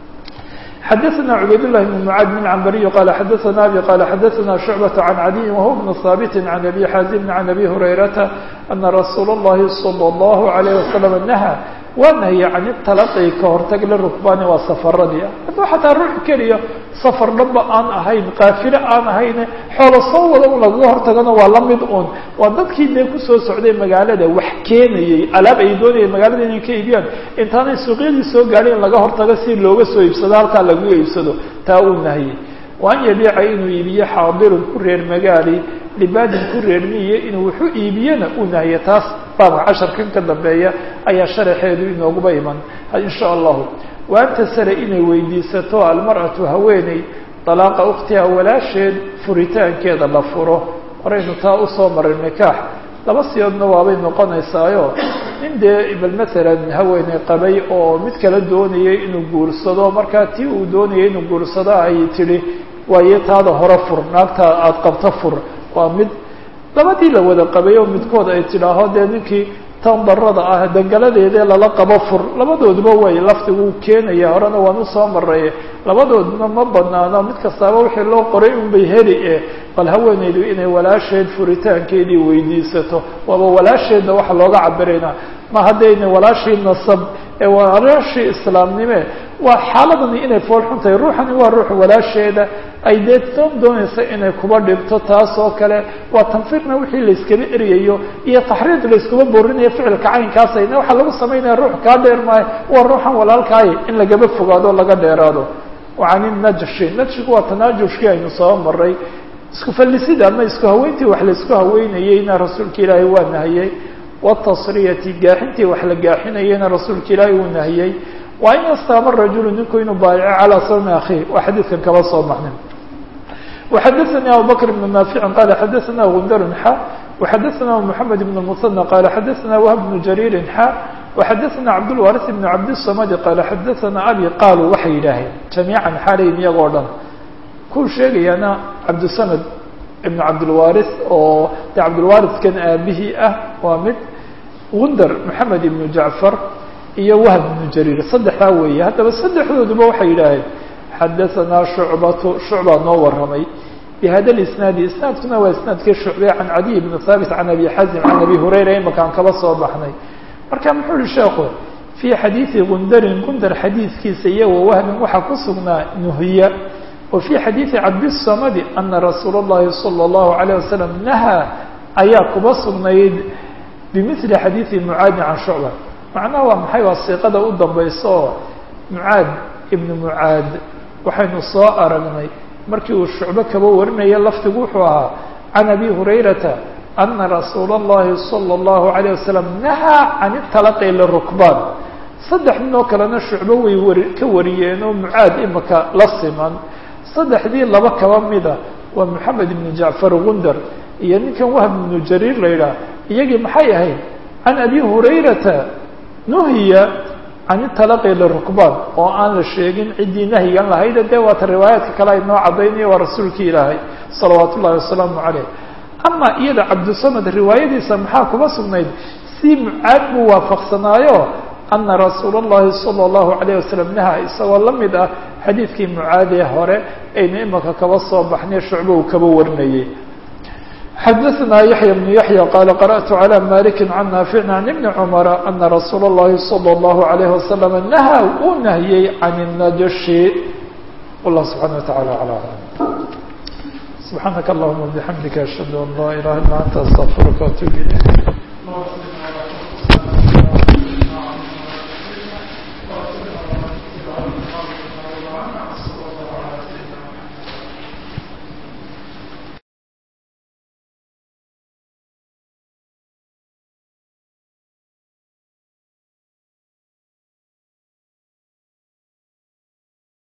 xdثna cbayd للh بن معاad بن cmbري qال xdثna abي qال xdثna شعبة عن عdي وهو بن ثابت عن أbي xاaزم عن أbي هريرةa أنa رsuuل اللhi صلى الله عليه وسلم نهى waa nahye can italaqi ka hortag lirukbaani waa safaradii hadduu xataa ruux keliya safar dhanba aan ahayn qaafilo aan ahayne xoolo soo wada un lagaga hortagana waa la mid un waa dadkii dee kusoo socday magaalada wax keenayey alaab ay doonayeen magaalada inay ka iibiyaan intaanay suuqyadii soo gaadhin in laga hortago si looga soo iibsado halkaa lagu iibsado taa uu nahye waan yabiica inuu iibiyo xaadirun ku reer magaali libaadin ku reer miye inuu wuxuu iibiyena uu nahiye taas baabka casharkan ka dambeeya ayaa sharaxeedu inooguba iman insha allahu wa anta sare inay weydiisato almar'atu haweeney dalaaqa ukhtiha walaasheed furitaankeeda la furo horaynu taa usoo maray nikaax laba siyoodna waabay noqonaysaayo nin dee bal matalan haweeney qabay oo mid kala doonayay inuu guursado markaa tii uu doonayay inuu guursado ay tidhi waayo taada hore fur naagta aada qabto fur waa mid labadii la wada qabay oo midkood ay tidhaaho dee ninkii tan darada ah dangaladeedee lala qabo fur labadooduba way lafdigu keenaya horena waan usoo maray labadooduna ma banaano mid kastaaba wixii loo qoray unbay heli e bal haweeneydu inay walaasheed furitaankeedii weydiisato waaba walaasheedna waxa looga cabirayna ma haddayna walaashii nasab ee walaashii islaamnime waa xaaladani inay foolxun tahay ruuxani waa ruux walaasheeda ay dee doon doonaysa inay kuba dhibto taas oo kale waa tanfiirna wixii layskaba eryayo iyo taxriid layskuma boorinayo ficilka caynkaasayna waxaa lagu samaynaya ruux kaa dheer maayo waa ruuxan walaalkaayo in lagaba fogaado o laga dheeraado can najshi najshigu waa tanaajushkii aynu soo maray isku fallisida ama isku haweyntii wax laisku haweynayeyna rasuulka ilaahay waa nahiyey watasriyati gaaxintii wax la gaaxinayeyna rasuulka ilaahay uu nahiyey waa in yastaama rajulu ninku inuu baayaco calaa sawmi akhiih waa xadiidkan kaba soo baxnay وxadثnي abu bكر بن نافع qال xadثna غندر xا وxadثna محمد بن المثنى qال xadثna وهب بن جرير xا وxadثna cabdالوارث بن cabdالصمد qال xadثna abي qaalوا waxay yidhaaheen جamيiعا xaalayn iyagoo dhan kuu sheegayana cabdالصمد بن cabdالوارث oo de cabdالوارثkan aabihii ah waa mid غندر محamed بن جعفر iyo وهب بن جرير saddexdaa weeye haddaba saddexdooduba waxay yidhaaheen xadaثna شhucbatu shucbaa noo waramay bhada اisnaadi isnaadkuna waa isnaadkii shucbe can cadiy bn haabit can abi xazim can abi hurayra imakaan kaba soo baxnay marka muxuu yihi sheekhu fii xadiidi gundarin gundar xadiidkiisa iyo wawahmin waxaa ku sugnaa nuhiya wa fii xadiidi cabdiلsamadi ana rasuula اllahi salى اllahu عalيه wasalam nahaa ayaa kuba sugnayd bimili xadiidi mucaadi can shucba macnaha waa maxay waa siiqada u dambaysa oo mucaad ibn mucaad waxaynu soo aragnay markii uu shucbo kaba warinaya lafdigu wuxuu ahaa can abi hurayrata ana rasuula اllahi salى اllahu عalيه wasalam nahaa can italaqi lirukbaan saddex nin oo kalena shucbo way wari ka wariyeen oo mucaad imika la siman saddexdii laba kaba mida waa moxamed ibnu jacfar gundar iyo ninkan wahb ibnu jariir la yidhaah iyagii maxay ahayd can abi hurayrata nuhiya can italaqi lirukbaan oo aan la sheegin ciddii nahyigan lahayd dee waata riwaayaadka kale ay noo caddaynaya waa rasuulkii ilaahay salawaat ullahi wasalaamu caleyh ama iyada cabdisamad riwaayadiisa maxaa kuma sugnayd si mucaad buu waafaqsanaayo ana rasuula اllahi salى اllahu alayh wasalam naha isagoo la mid ah xadiidkii mucaadee hore aynu imaka kaba soo baxnay shucbo uu kaba warinayay xadaثna yaحya بن yaحyى qal qarأtu عlى maliki can naafic can ibni cmra ana rasuula اllahi salى اllahu عalayh wasalam naha uu nahyey can الnajashi wallah subxana wataعala alى alam subxaanaka allahuma bxamdika ashhadu an laa ilaha illa anta astaqfiruka atub ilayk